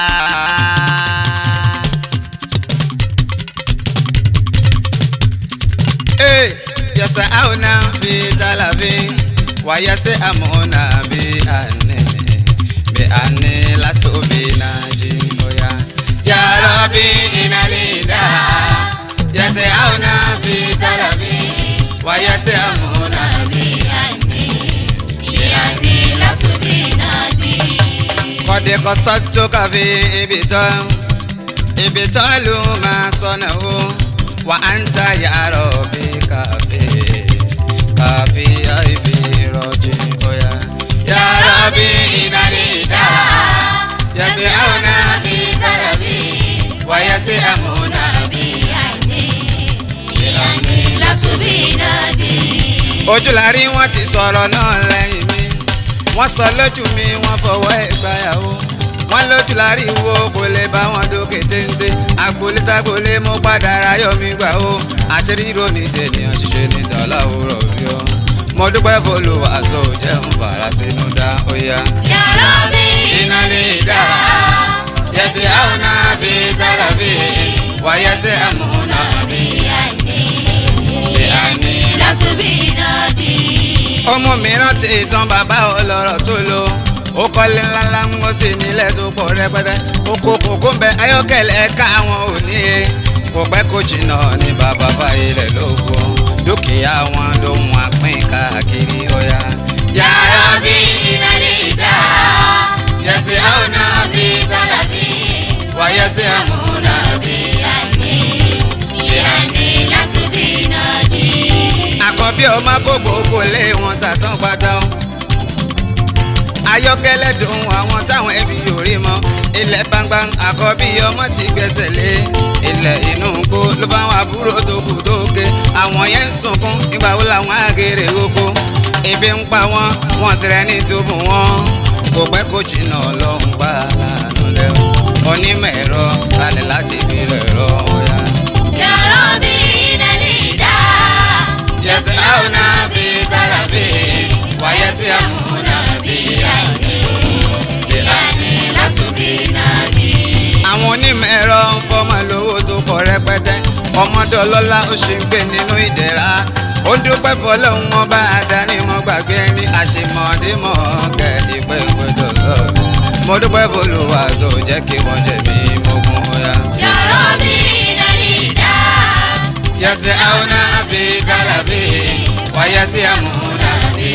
Ee, yasa auna fi talabi, wa yase amuna bi ane, bi ane laso bi naji. Oya yàrá bí iná lè dá. Yase auna fi talabi, wa yase amuna bi. kọ́dé kọ́ sọ́jọ́ káfí ibi tọ́ ibi tọ́ ló máa sọnà o wà á ń ta yàrá òbí káfí káfí àìfi rọ̀jì bóyá. yàrá bí ìdálé dá yàtí àwọn náà bí táyà bí wà yàtí àmúna bí. ojú la rí wọn ti sọ̀rọ̀ náà lẹ́yìn mi wọ́n sọ lójú mi wọ́n fọwọ́ ìgbáyàwó wọ́n lójú la rí wo kò lè bá wọn dókè téńté agboolé sagboolé mo padà ráyọ̀ mi gbà ó àṣírí ìròyìn tènìyàn ṣiṣẹ́ ní tọ́lá òwúrọ̀ bí ó mo dúpẹ́ fọlùwà tó jẹun fara sínú dá ó yá. iná lè dá yẹsẹ àwọn náà bí tára bí wà yẹsẹ àmúna bí ọmọ mìíràn ti ìtàn bàbá ọlọ́rọ̀ tó lò ó kọ́lé ńláńlá ń wọ́n sí nílẹ̀ tó pọ̀ rẹpẹtẹ oko kòkó ń bẹ ayọ́kẹ́lẹ́ káwọn ò ní e kò pẹ́ kó jìnnà ní bàbá báyìí rẹ̀ ló gbọ́ dúkìá wọn ló ń wá pín káàkiri ọ̀yà. yàrá bí iná lè dá yẹsẹ̀ àwọn náà bí tálà bí wà yẹsẹ̀ àmúna bí. àkọ́bí ọmọ kó gbogbo lé wọn tàtàn pátá o. ayọ́kẹ́lẹ́ dùn àwọn táwọn ẹbí yóò rí mọ́ ilẹ̀ gbangba àkọ́bí ọmọ ti gbẹ́sẹ̀ lé ilẹ̀ inú gbó ló bá wọn àbúrò tó kù tó ké àwọn yẹn ń sunkún nígbà wo làwọn àgèrè oko ebi ń pa wọn wọn sì rẹ ní túbú wọn kò pẹ́ kó jìnnà ọlọ́run pa àánú lẹ́wọ̀ onímọ̀ ẹ̀rọ ralẹ̀ láti fi rẹ̀ rọ ọ̀yà. yẹsẹ̀ àwọn náà fi dára bí wáyẹ́sẹ̀ àmúna bí àwọn onímọ̀ ẹ̀rọ ń fọ́mọ lówó tó pọ̀ rẹpẹtẹ ọmọdé ọlọ́lá ó ṣe ń gbé nínú ìdẹ̀ra ó dúpẹ́ fọlọ́hún wọn bá a dání mọ́ gbàgbé ẹni àṣemọ́démọ́ kẹ́ ìpẹ́ ìpẹ́jọ lọ́sùn mo dúpẹ́ fọlọ́wà tó jẹ́ kí wọ́n jẹ̀mí mógún ọ̀yà. yẹsẹ̀ àwọn náà fi dára bí wáyẹ́sẹ̀ àmúna bí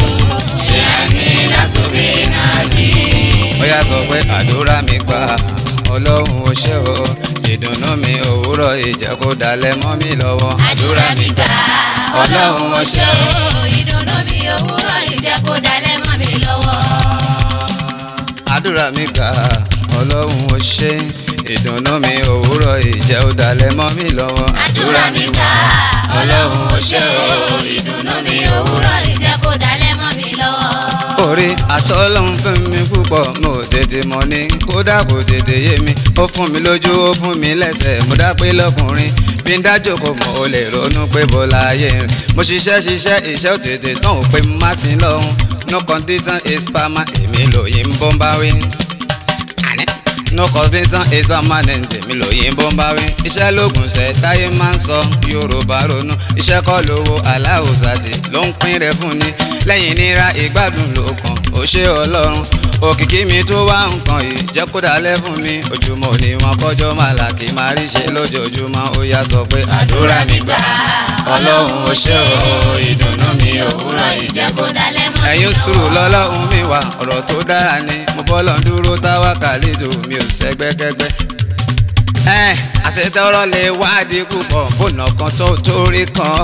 ó yà sọ pé àdúrà mi gbà ọlọ́run ó ṣe o ìdùnnú mi òwúrọ̀ ìjẹ́ kó dalẹ̀ mọ́ mi lọ́wọ́ àdúrà mi gbà ọlọ́run ó ṣe o ìdùnnú mi òwúrọ̀ ìjẹ́ kó dalẹ̀ mọ́ mi lọ́wọ́. àdúrà mi gbà ọlọ́run ó ṣe ìdùnnú mi òwúrọ̀ ìjẹ́ ó dalẹ̀ mọ́ mi lọ́wọ́ àdúrà mi gbà ọlọ́run ó ṣe o ìdùnnú mi òwúrọ̀ ìjẹ́ kó dalẹ̀ mọ́ mi lọ́wọ́. orí aṣọ ọlọ́run fún mi púpọ̀ mo tètè mọ̀ ní kódà kò tètè yé mi ó fún mi lójú ó fún mi lẹ́sẹ̀ mo dá pé lọ́kùnrin bí n dájò kò mọ̀ ó lè ronú pé bó láyé rìn mo ṣiṣẹ́ ṣiṣẹ́ iṣẹ́ ò tètè tán ò pé má sí lọ́hùn no condition is permanent èmi lòyìn bó ń bá wí. Àní, no condition is permanent èmi lòyìn bó ń bá wí. iṣẹ́ lóògùn ṣẹ́ táyé máa ń sọ yorùbá ronú iṣẹ́ kọ́ lówó aláwòsàtì ló ń pín rẹ̀ fún ni lẹ́yìn nira ìgbádùn ló kàn ó ṣe ọlọ́run òkìkí mi tó wá nǹkan yìí jẹ́ kó dalẹ̀ fún mi ojúmọ́ ni wọn kọjọ́ máa là kí máa rí ṣe lójoojúmọ́ ó yá sọ pé àdúrà mi gbà ọlọ́run ó ṣe o ìdùnnú mi òwúrọ̀ ìjẹ́ kó dalẹ̀ mọ́ mi ẹ̀yin sùúrù lọ́lọ́run mi wà ọ̀rọ̀ tó dára ni mo bọ́lọ̀ ń dúró táwa kàlejò mi ò sẹ́gbẹ́kẹ́gbẹ́. ẹ àṣetọ́rọ́ lè wádìí púpọ̀ bọ́nà kan tó torí kan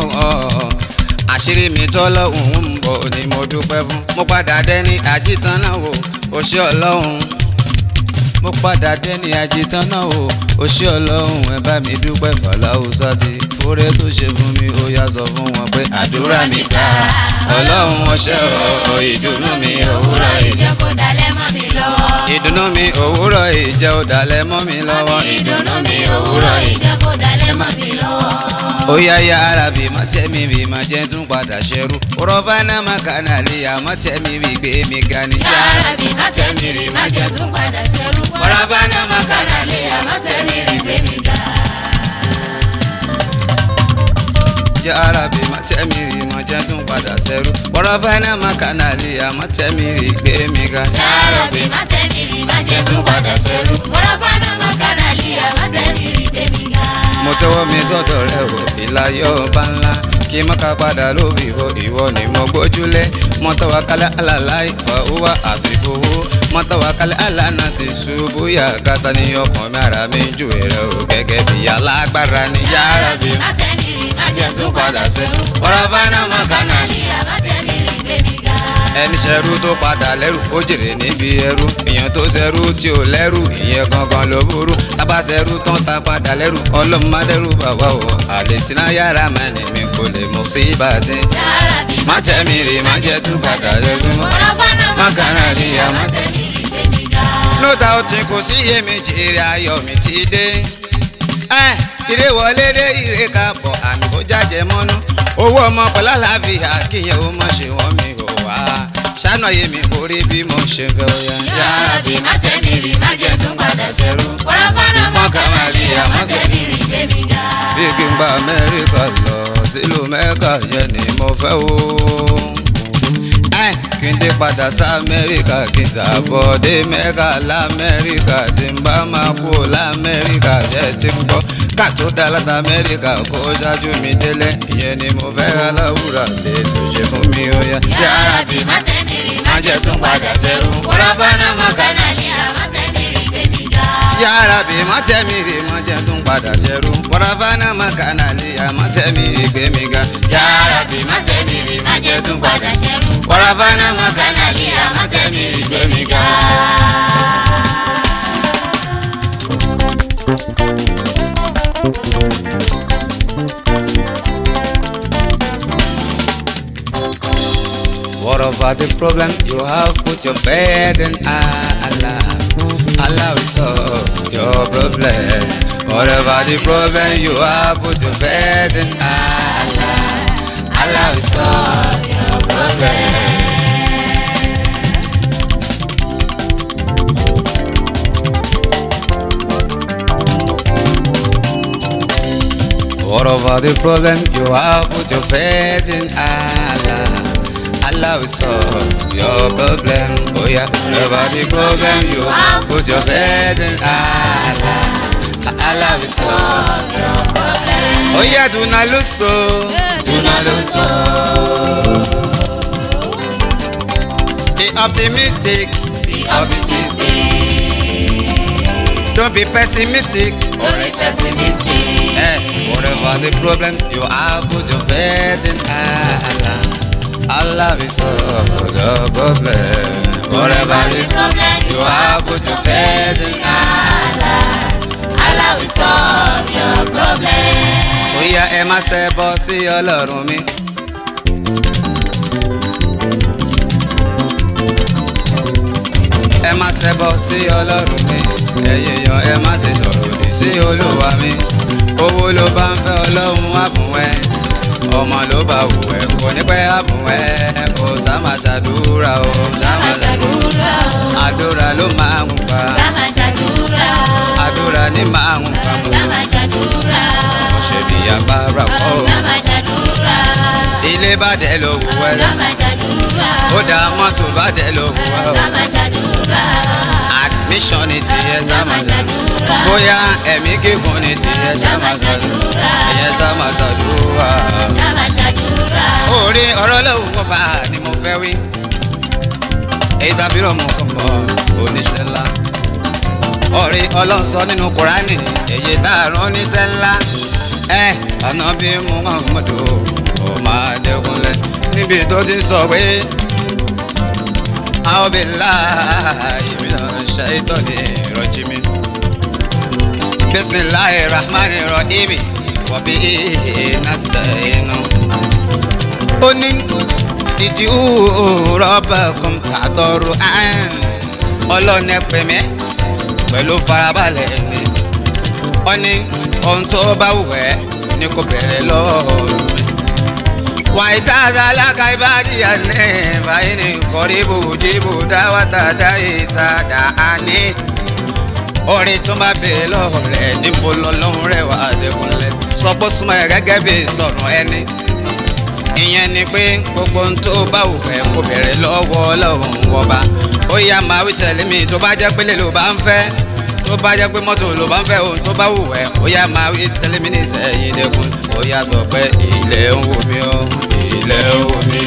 àṣírí mi tọ́lọ́hún ń bọ̀ ni mo dúpẹ́ fún mo padà dẹ́ni àjítán náà wò ó ṣé ọlọ́run mo padà dẹ́ni àjítán náà wò ó ṣé ọlọ́run ẹ bá mi dúpẹ́ fọláhùsá ti fúré tó ṣe fún mi ó yá sọ fún wọn pé àdúrà mi gbà ọlọ́run ó ṣé o ìdùnnú mi òwúrọ̀ ìjẹ́ ìjẹ́ kó dalẹ̀ mọ́ mi lọ́wọ́. ìdùnnú mi òwúrọ̀ ìjẹ́ ò dalẹ̀ mọ́ mi lọ́wọ́ ìdùnnú mi òwúrọ̀ ìjẹ́ kó dalẹ̀ mọ́ mi lọ́wọ́. ó yá yá ara bí má tẹ́mi bí má jẹ́ tún padà ṣẹ́rú rọ́bà náà má kànáà lè yá má tẹ́mi bí gbé mi ga ni. yàrá bí má tẹ̀mí rí má jẹ́ tún padà ṣerú. Wàràbá náà má kàrà lé àmọ́ tẹ̀mí rí gbé mi ga. yá ara bí má tẹ́mi rí má jẹ́ tún padà ṣẹ́rú rọ́bà náà má kànáà lè yá má tẹ́mi rí gbé mi ga. yàrá bí má tẹ̀mí rí má jẹ́ tún padà ṣerú. wàràbá náà má kàrà lé àmọ́ tẹ̀mí rí gbé mi ga. mo tọwọ́ mi sọ́dọ̀ rẹ o ìlàyọ̀ ọba ńlá kí má ká padà lóbi ìwọ ìwọ ni mo gbójúlé mo tọwọ́ kálẹ̀ àlàlá ìfọ̀ wá àsìkò owó mo tọwọ́ kálẹ̀ àlànà sí ṣubú yà kátà ní ọkàn mi ara mi jù rẹ o gẹ́gẹ́ bí alágbára ní yàrá bí má tẹ̀mí rí má jẹ́ tún padà ṣerú. Wàràbá náà má kàrà lé àmọ́ tẹ̀mí rí gbé mi ga. ẹni ṣẹrú tó padà lẹ́rù ó jèrè níbi ẹrú èèyàn tó ṣẹrú tí ò lẹ́rù ìyẹn gangan ló burú tábà ṣẹrú tán tá padà lẹ́rù ọlọ́run má dẹ́rù bàbá o àlè síná yàrá mẹ́rin mi kò lè mọ̀ sí ìbàdí. yàrá bí má tẹ̀mí rè má jẹ́ tún padà lẹ́rù mọ́. wàràbá náà má má kàrà lè yá má tẹ̀. tẹ̀mí rí gbé mi ga. lóta ó ti kò sí iyèméjì èrè ayọ̀ mi ti dé. ẹ ire wọlé dé ire káàbọ̀ àmì kó jájẹ mọ́nú owó ọmọ pẹ̀lú àlàáfíà kíyẹn ó mọ̀ ṣe wọ́n mi ò wá ṣáná yé mi kó rí bí mo ṣe fẹ́ ó yá. yàrá bí má tẹ̀mí rí má jẹ́ tún padà ṣerú. wàràbá náà má kàrà lé àmọ́ tẹ̀mí rí gbé mi ga. bí kí n gba amẹ́ríkà lọ sílùú mẹ́kà yẹn ni mo fẹ́ o. ẹ kí n dé padà sí amẹ́ríkà kí n ṣàbọ̀dé mẹ́kà lamẹ́ríkà tí n bá máa kú lamẹ́ríkà ṣe ti ń gbọ́ ká tó dá láti amẹ́ríkà kó ṣáájú mi délé ìyẹn ni mo fẹ́ aláwùrà lè tó ṣe fún mi ó yá. yàrá bí má tẹ̀mí rí má jẹ́ tún padà ṣerú. wàràbá náà má kàrà lé àmọ́ tẹ̀mí rí gbé mi ga. yàrá bí má tẹ̀mí rè má jẹ́ tún padà ṣẹ́rú wàràbá náà má kànáà lè yá má tẹ̀mí rè gbé mi ga. yàrá bí má tẹ̀mí rí má jẹ́ tún padà ṣerú. wàràbá náà má kàrà lé àmọ́ tẹ̀mí rí gbé mi ga. Whatever the problem you have, put your faith in Allah. Allah will solve your problem. Whatever the problem you have, put your faith in Allah. Allah will solve your problem. Whatever the problem you have, put your faith in Allah. Allah will solve your problem. Oh yeah, whatever the problem you have, put your faith in Allah. Allah will solve your problem. Oh yeah, do not lose so. Do not lose hope. Be optimistic. Be optimistic. don't be pessimistic. Don't be pessimistic. Eh, whatever the problem you have, put your faith in Allah. Allah will solve the problem. Whatever the problem you have, put your faith in Allah. Allah will solve your problem. Bóyá ẹ má ṣe bọ́ sí Ọlọ́run mi. Ẹ má ṣe bọ́ sí Ọlọ́run mi. Ẹ̀yẹ̀ yan ẹ má ṣe sọ̀rọ̀ òdì sí Olúwa mi. Owó ló bá ń fẹ́ Ọlọ́run wá fún ẹ. Ọmọ ló bá wù ẹ́ kò ní pẹ́ á fún ẹ. Kò sá máa ṣàdúrà o. Sá Sáma máa ṣàdúrà. ṣàdúrà o. Àdúrà ló máa ń pa. Sáma ṣàdúrà o. Àdúrà ní máa ń pa. Sáma ṣàdúrà o. Ṣé bí agbára kọ́ o? Sáma ṣàdúrà o. Ilé bá dẹ̀ ló wù ẹ́. Sáma ṣàdúrà ó o. dá mọ́tò bá dẹ̀ ló wù ẹ́ o. Sáma ṣàdúrà o. admission ni tiẹ̀ Sáma sáma ṣàdúrà o. bóyá ẹ̀mí gígùn ni tiẹ̀ sáma Sáma ṣàdúrà o. ẹ̀yẹ sáma ṣàdúrà. Sáma ṣàdúrà o. orí ọ̀rọ̀ lóhùn kọ́ bá ni mo fẹ́ wí. èyí tàbí rọ̀mù kọ̀mọ́ oníṣẹ́ ńlá. orí ọlọ́run sọ nínú kùránì èyí tá a rán oníṣẹ́ ńlá. ẹ ọ̀nà bí muhammadu ó máa dẹ́kunlẹ̀ níbi tó ti sọ pé. أعوذ بالله من الشيطان الرجيم بسم الله الرحمن الرحيم وبه نستعين ó ní ìdí rọ́bàkùn tàdọ̀rù àn ọlọ́ni pẹ̀mẹ́ pẹ̀lú farabalẹ̀ ni ó ní ohun tó bá wù ẹ́ ní kò bẹ̀rẹ̀ lọ́wọ́ mi. waitaza laka ibadiya ne baini koribu jibu dawata daisa daani orin tó bá béèrè lọ́wọ́ rẹ̀ níbo lọ́lọ́run rẹ̀ wà dẹ́kunlẹ̀ sọ pé súnmọ́ ẹ̀ gẹ́gẹ́ bí sọ̀rọ̀ ẹni ìyẹn ni pé gbogbo ohun tó bá wù ẹ́ kó bẹ̀rẹ̀ lọ́wọ́ ọlọ́run wọba ó yá máa wí tẹ̀lé mi tó bá jẹ́ pé lè ló bá ń fẹ́ tó bá jẹ́ pé mọ́tò ló bá ń fẹ́ ohun tó bá wù ẹ́ ó yá máa wí tẹ̀lé mi ní ìsẹ̀yìn dẹ́kun ó yá sọ pé ilẹ̀ ń wò mí o ilẹ̀ ń wò mí.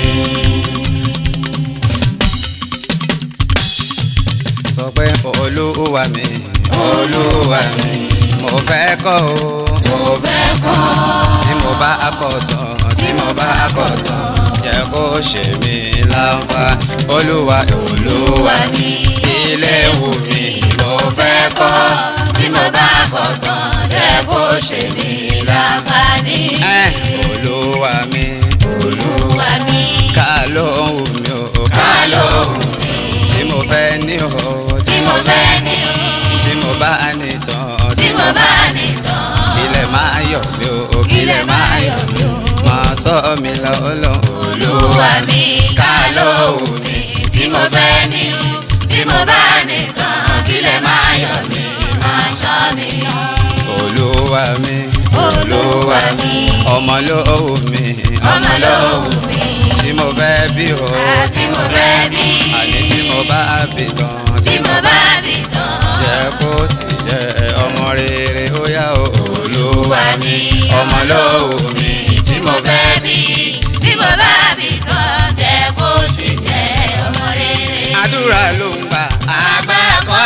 sọ pé olúwa mi olúwa mi mo fẹ́ kọ́ o mo fẹ́ kọ́ tí mo bá kọ́ tán tí mo bá kọ́ tán jẹ́ kó ṣe mí láǹfà olúwa olúwa mi ilé wù mí mo fẹ́ kọ́ tí mo bá kọ́ tán jẹ́ kó ṣe mí láǹfààní. ẹ́ olúwa mi Olúwa mi. ká ló ń wù mí o Ká ló wù mí. tí mo fẹ́ ní o Tí mo fẹ́ ní o. tí mo bá ní tán Tí mo bá ní tán. kílẹ̀ máa yọ̀ mí o kílẹ̀ máa yọ̀ mí o máa sọ mi lọ́lọ́ Olúwa mi. Ká ló wù mí. Tí mo fẹ́ ní o. Tí mo bá ní tán. Kílẹ̀ máa yọ̀ mí. Máa ṣọ́ mi. olúwa mi Olúwa mi. ọmọ ló wù mí Ọmọ ló wù mí. tí mo fẹ́ bí o Tí mo fẹ́ bí. àní tí mo bá bí tán Tí mo bá bí tán. jẹ́ kó sì jẹ́ ọmọ rere ó yá o Olúwa mi. ọmọ ló wù mí tí mo fẹ́ bí. tí mo bá bí tán jẹ́ kó sì jẹ́ ọmọ rere. àdúrà ló ń gbà agbára kọ́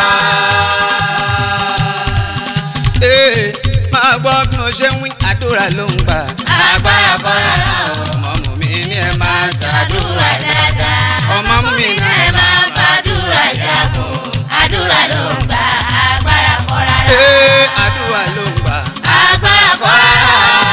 ee máa gbọ́ bí mo ṣe ń wí àdúrà ló ń gbà agbára kọ́ rárá o. ọmọ mú mi ní ẹ máa ṣàdúrà ṣàdúrà dáadáa. ọmọ mú mi ní ẹ máa ń fàdúrà jagun. àdúrà ló ń gbà agbára kọ́ rárá. ee àdúrà ló ń gbà agbára kọ́ rárá.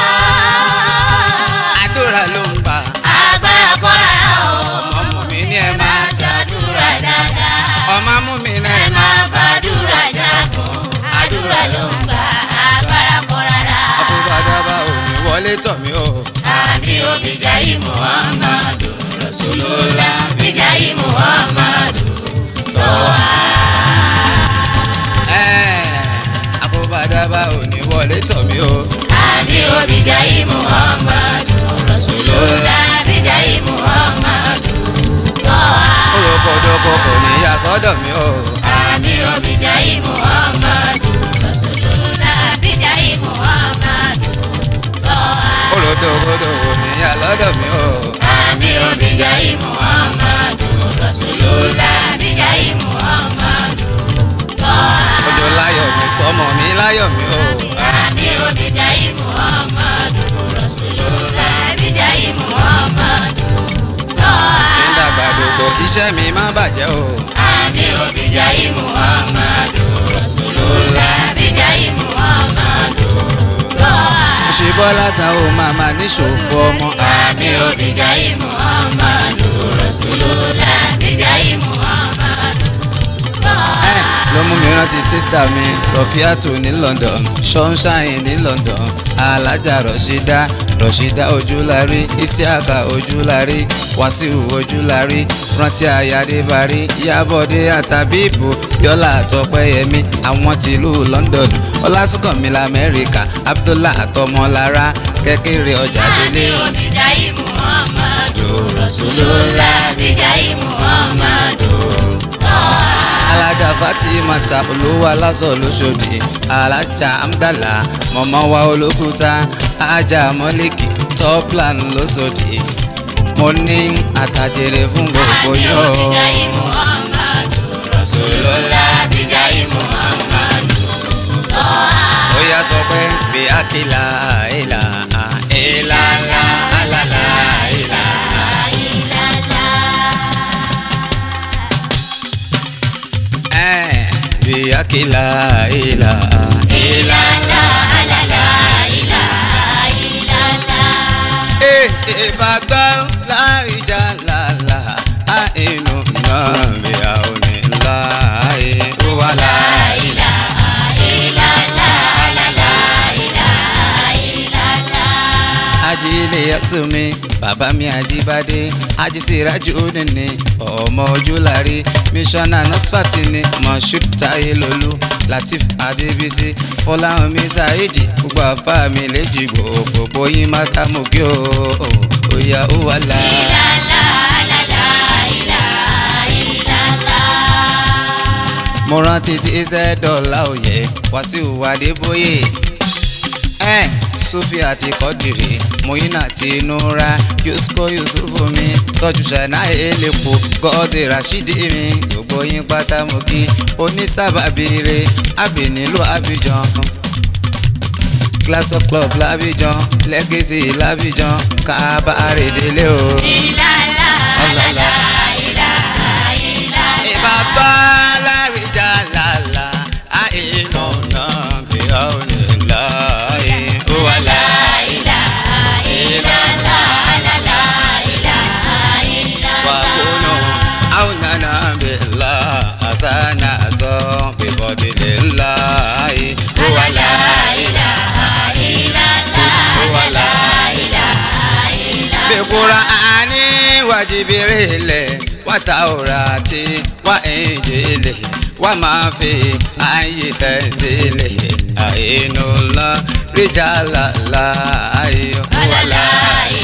àdúrà ló ń gbà agbára kọ́ rárá o. ọmọ mú mi ní ẹ ẹ máa máa ṣàdúrà dáadáa. ọmọ mú mi ní ẹ ẹ máa máa fàdúrà jagun. àdúrà ló ń gbà agbára kọ́ rárá. àbúbàdàbà ò ní wọlé tọ̀ mí o Àmì òbíjáyí Muhammadu Rasulullah bíjáyí Muhammadu tọ́wá. Ẹ́, àbúbàdàbà ò ní wọlé tọ̀ mí o Àmì òbíjáyí Muhammadu Rasulullah bíjáyí Muhammadu tọ́wá. olùkọ́dọ́kọ́ kò ní yà sọ́dọ̀ mi o Àmì òbíjáyí Muhammadu Rasulullah bíjáyí Muhammadu tọ́wá. olùdókòdò kò ní yà lọ́dọ̀ mi o Àmì òbíjáyí Muhammadu Rasulullah bíjáyí Muhammadu tọ́wá. ojú láyọ̀ sọmọ mi láyọ̀ mi o. àmì òbíjáyé muhammadu rasulullah bíjáyé muhammadu tọ́ kí n dàgbà dògbò kíṣẹ́ mi má bàjẹ́ o. àmì òbíjáyé muhammadu rasulullah bíjáyé muhammadu tọ́ ṣe bọ́lá ta o màmá níṣòfò ọmọ. àmì òbíjáyé muhammadu rasulullah bíjáyé muhammadu tọ́ ẹ ló mú mi rántí sísítà mi rọfíàtù ní London sunshine ní London alájà rọ̀ṣídá rọ̀ṣídá ojúlárí isiaka ojúlárí wàsíù ojúlárí rántí ayádébárí yábọ̀dé àtàbíbù yọlá àtọpẹ́yẹmí àwọn tìlú London ọlásùnkànmí lamẹ́ríkà abdullah àtọmọlára kékeré ọjà délé. àmì òbíjáyé muhammadu rasulullah bíjáyé muhammadu tọ́ alájà fatima ta olówó aláṣọ lóṣòdì alájà amdala mọmọ wa olókùúta ajá mọlíkì toplan lóṣòdì mo ní àtàjèrè fún gbogbo àmì yóò. òbíjáyé muhammadu rasulullah bíjáyé muhammadu tọ́ ó yá sọ pé bí akíla ìlà ìlà ńlá àlàlà ìlà. ẹ̀, bí akíla ìlà ìlà. Eh, ìbátan láríjà lálá àìnú náà bí a ò ní láàyè ó wà láàyè. ajílẹ̀ yasumi bàbá mi àjíbádé ajísíràjú nìní ọmọ ojúlárí mísọ́nà nasfati ni moshood tayelolu latif adébísí fọláhùnmí saheed gbogbo àfa mi léjì gbogbo yín mákàmùkí o òyà ó wà láàyè. mo rántí tí iṣẹ́ dọ̀la òye wàsíù adébóyè ẹ̀ sufi àti kọ́dìrì muyina àti nura yusko yusufu mi tọ́jú ṣáná elépo gọ́ọ̀dì rashidi mi gbogbo yín pátá mo kí onísábàbíire àbí nílùú abidjan class of club l'Abidjan legacy l'Abidjan kábàárẹ̀ délé o. ọ̀làlà ìbàbá láríjà lálá àìnà náà bí a ò ní láàyè ó wà láàyè. wàkúnù àwùnánà bìlá àsánà sọ bìbọ̀dìlì ńlá ó wà láàyè. ó wà láàyè. bíkúra àní wàjibiri ilẹ̀ wàtàwùràtì wà ìjìnlẹ̀ wà máa fi ààyè tẹ̀sílẹ̀ àìnú lọ ríjà lálá ayò wà láàyè.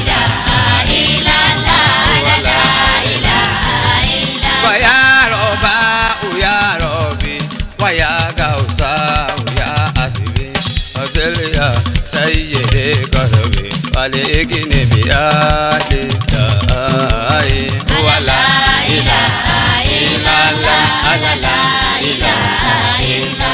Waya roba uya robi waya gausa uya asibi Oselia sayyide karabi wale igini biyade dai wala ila ila la ala la ila ila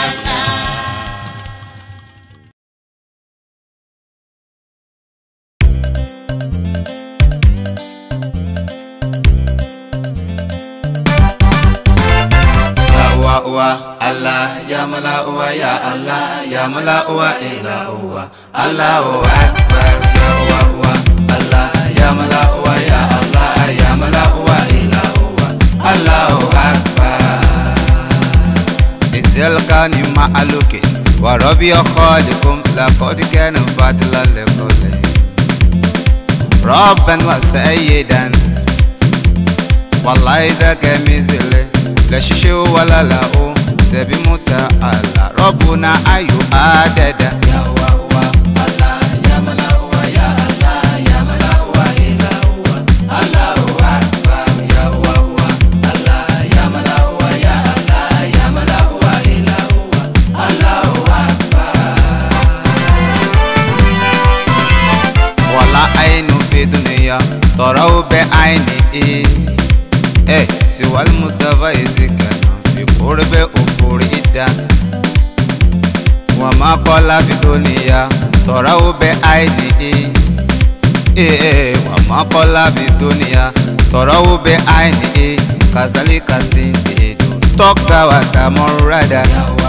Uwa uwa Allah ya mala uwa ya Allah ya mala uwa ila uwa Allahu akbar ya uwa uwa Allah ya mala uwa ya Allah ya mala uwa ila uwa Allahu akbar Isilkani ma'aluki wa rabbi khalikum laqad kana fadlan likulli Rabban wa sayyidan wallahi daga mizile la shishe wala la o sebi muta ala rabbuna ayu adada ya wa wa allah ya mala wa ya allah ya mala wa ila wa allahu akbar ya wa wa allah ya mala wa ya allah ya mala wa ila wa allahu akbar wala ainu fi dunya tọrọ bẹ aini e ẹ siwal mustapha ezekana fi kórè bẹ òfòrè ìdá kọ́lá fi tó níyà tọ̀rọ̀ ó bẹ àìní ee wàmọ́ kọ́lá fi tó níyà tọ̀rọ̀ ó bẹ àìní kàsálí kàsí èdò tọ́ka wà tà mọ́ rádà.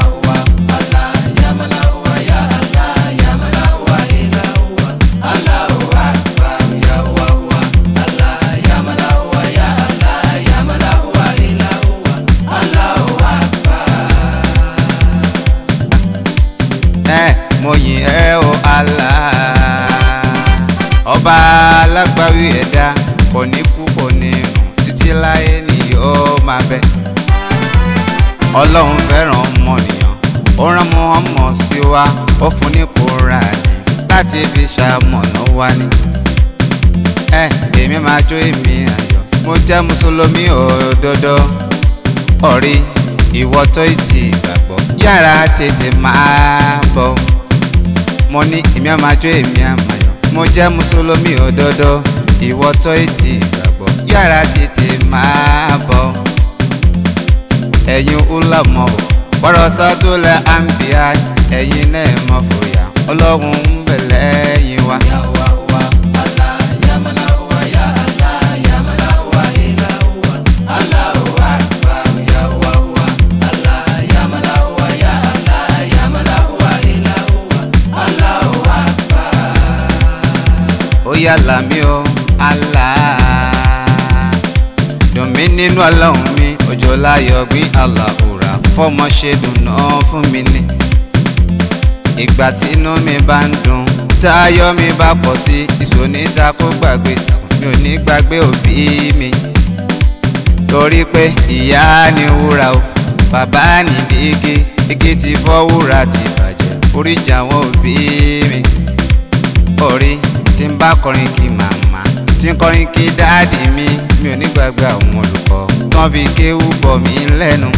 ẹ mo yìn ẹ́ o Allah ọba alágbàwí ẹ̀dá kò ní kú kò ní rùn títí láyé ni yóò máa bẹ ọlọ́run fẹ́ràn ọmọnìyàn ó rán Muhammad sí wa ó fún ní Kùránì láti fi ṣamọ̀nà wa ni ẹ èmi máa jó èmi ayọ̀ mo jẹ́ mùsùlùmí òdodo ọ̀rí ìwọ tó ti gbàgbọ́ yára tètè máa bọ̀ mo ní èmi á máa jó èmi á máa yọ̀ mo jẹ́ mùsùlùmí òdodo ìwọ tó ti gbàgbọ́ yára tètè máa bọ̀ ẹ̀yin ulamọ̀ o bọ́rọ̀ sátúlẹ̀ àǹbíà ẹ̀yin náà mọ̀ fòyà ọlọ́run ń bẹ lẹ́yìn wa. ó yàlà mí o Allah dùn mí nínú ọlọ́run mi òjò láyọ̀ gbin aláhùrà fọmọ ṣe dùnà fún mi ní. ìgbà tí inú mi bá ń dùn táyọ̀ mi bá pọ̀ sí ìsòníta kó gbàgbé mi ò ní gbàgbé òbí mi. torí pé ìyá ni wúrà o bàbá ni igi igi ti fọ́ wúrà ti bàjẹ́ oríjà àwọn òbí mi. orí tí ń bá kọrin kí màmá tí ń kọrin kí dáàdì mi mi ò ní gbàgbé àwọn olùkọ́ tán fi kéwú bọ̀ mí lẹ́nu.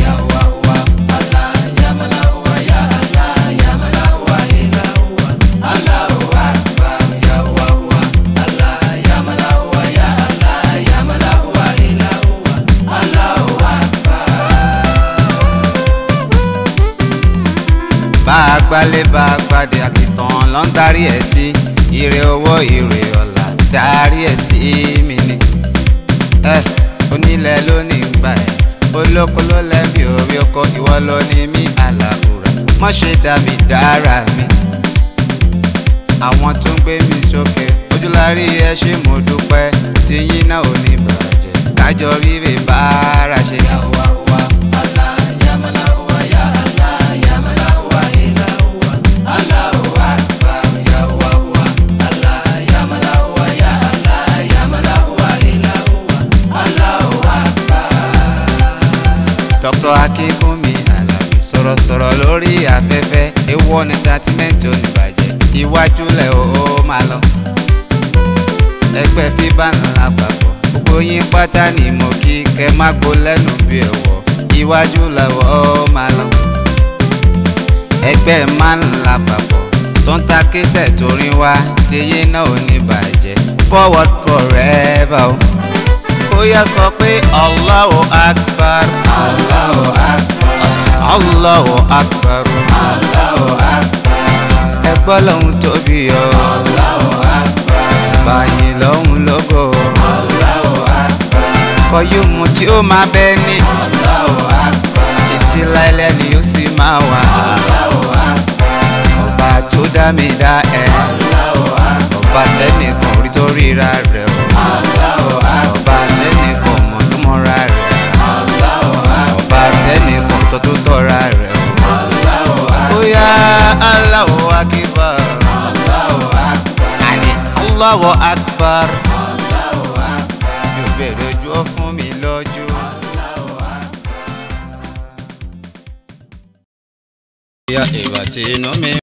bá a gbálé bá a gbàdé àkìtàn ló ń darí ẹ̀ sí ire owó ire ọ̀la darí ẹ̀ sí mi ni. ẹ onílẹ̀ ló ní gbà ẹ̀ olóko ló lẹ́bi orí oko ìwọ ló ní mí àlàbùrà mọ́ ṣe dá mi dára mi. àwọn tó ń gbé mi sókè ojúlárí ẹ ṣé mo dúpẹ́ tí yín náà ò ní bàjẹ́ kájọ rírè bára ṣe. Dr. Akínkúnmi Àlàbí sọ̀rọ̀sọ̀rọ̀ lórí afẹ́fẹ́ ewu ní tátímẹ́ǹtì oníbàjẹ́ iwájú lẹ̀ ó máa lọ. ẹgbẹ́ fíbà ńlá papọ̀ gbogbo yín pátá ni mo kí kẹ́ má gbó lẹ́nu bí ẹ̀wọ̀ iwájú lẹ̀wọ̀ ó máa lọ. ẹgbẹ́ má ńlá papọ̀ tó ń ta kíṣẹ̀ torí wá tiyín náà oníbàjẹ́ forward forever o. ó yá sọ pé Allahu Akbar. Allahu Akbar. Allahu Akbar. Allahu Akbar. ẹgbọ́ lòun tóbi o. Allahu Akbar. báyìí lòun lógo. Allahu Akbar. kọ́yùmù tí ó máa bẹ́ ní. Allahu Akbar. títí láìlẹ́ ni ó sì máa wà. Allahu Akbar. ọba tó dá mi dá ẹ. Allahu Akbar. ọba tẹ́nìkan orí tó ríra rẹ̀ o. Allahu Akbar. ọba tẹ́nìkan mọ̀ tó mọ́ra rẹ̀. Allahu Akbar. ọba tẹ́nìkan tó tó tọ́ra rẹ̀ o. Allahu Akbar. ó yá Allahu Akbar. Allahu Akbar. àní Allahu Akbar. Allahu Akbar. yóò bẹ̀rẹ̀ ojú ọ fún mi lọ́jọ́. Allahu Akbar. ìyá ìwà tí inú mi.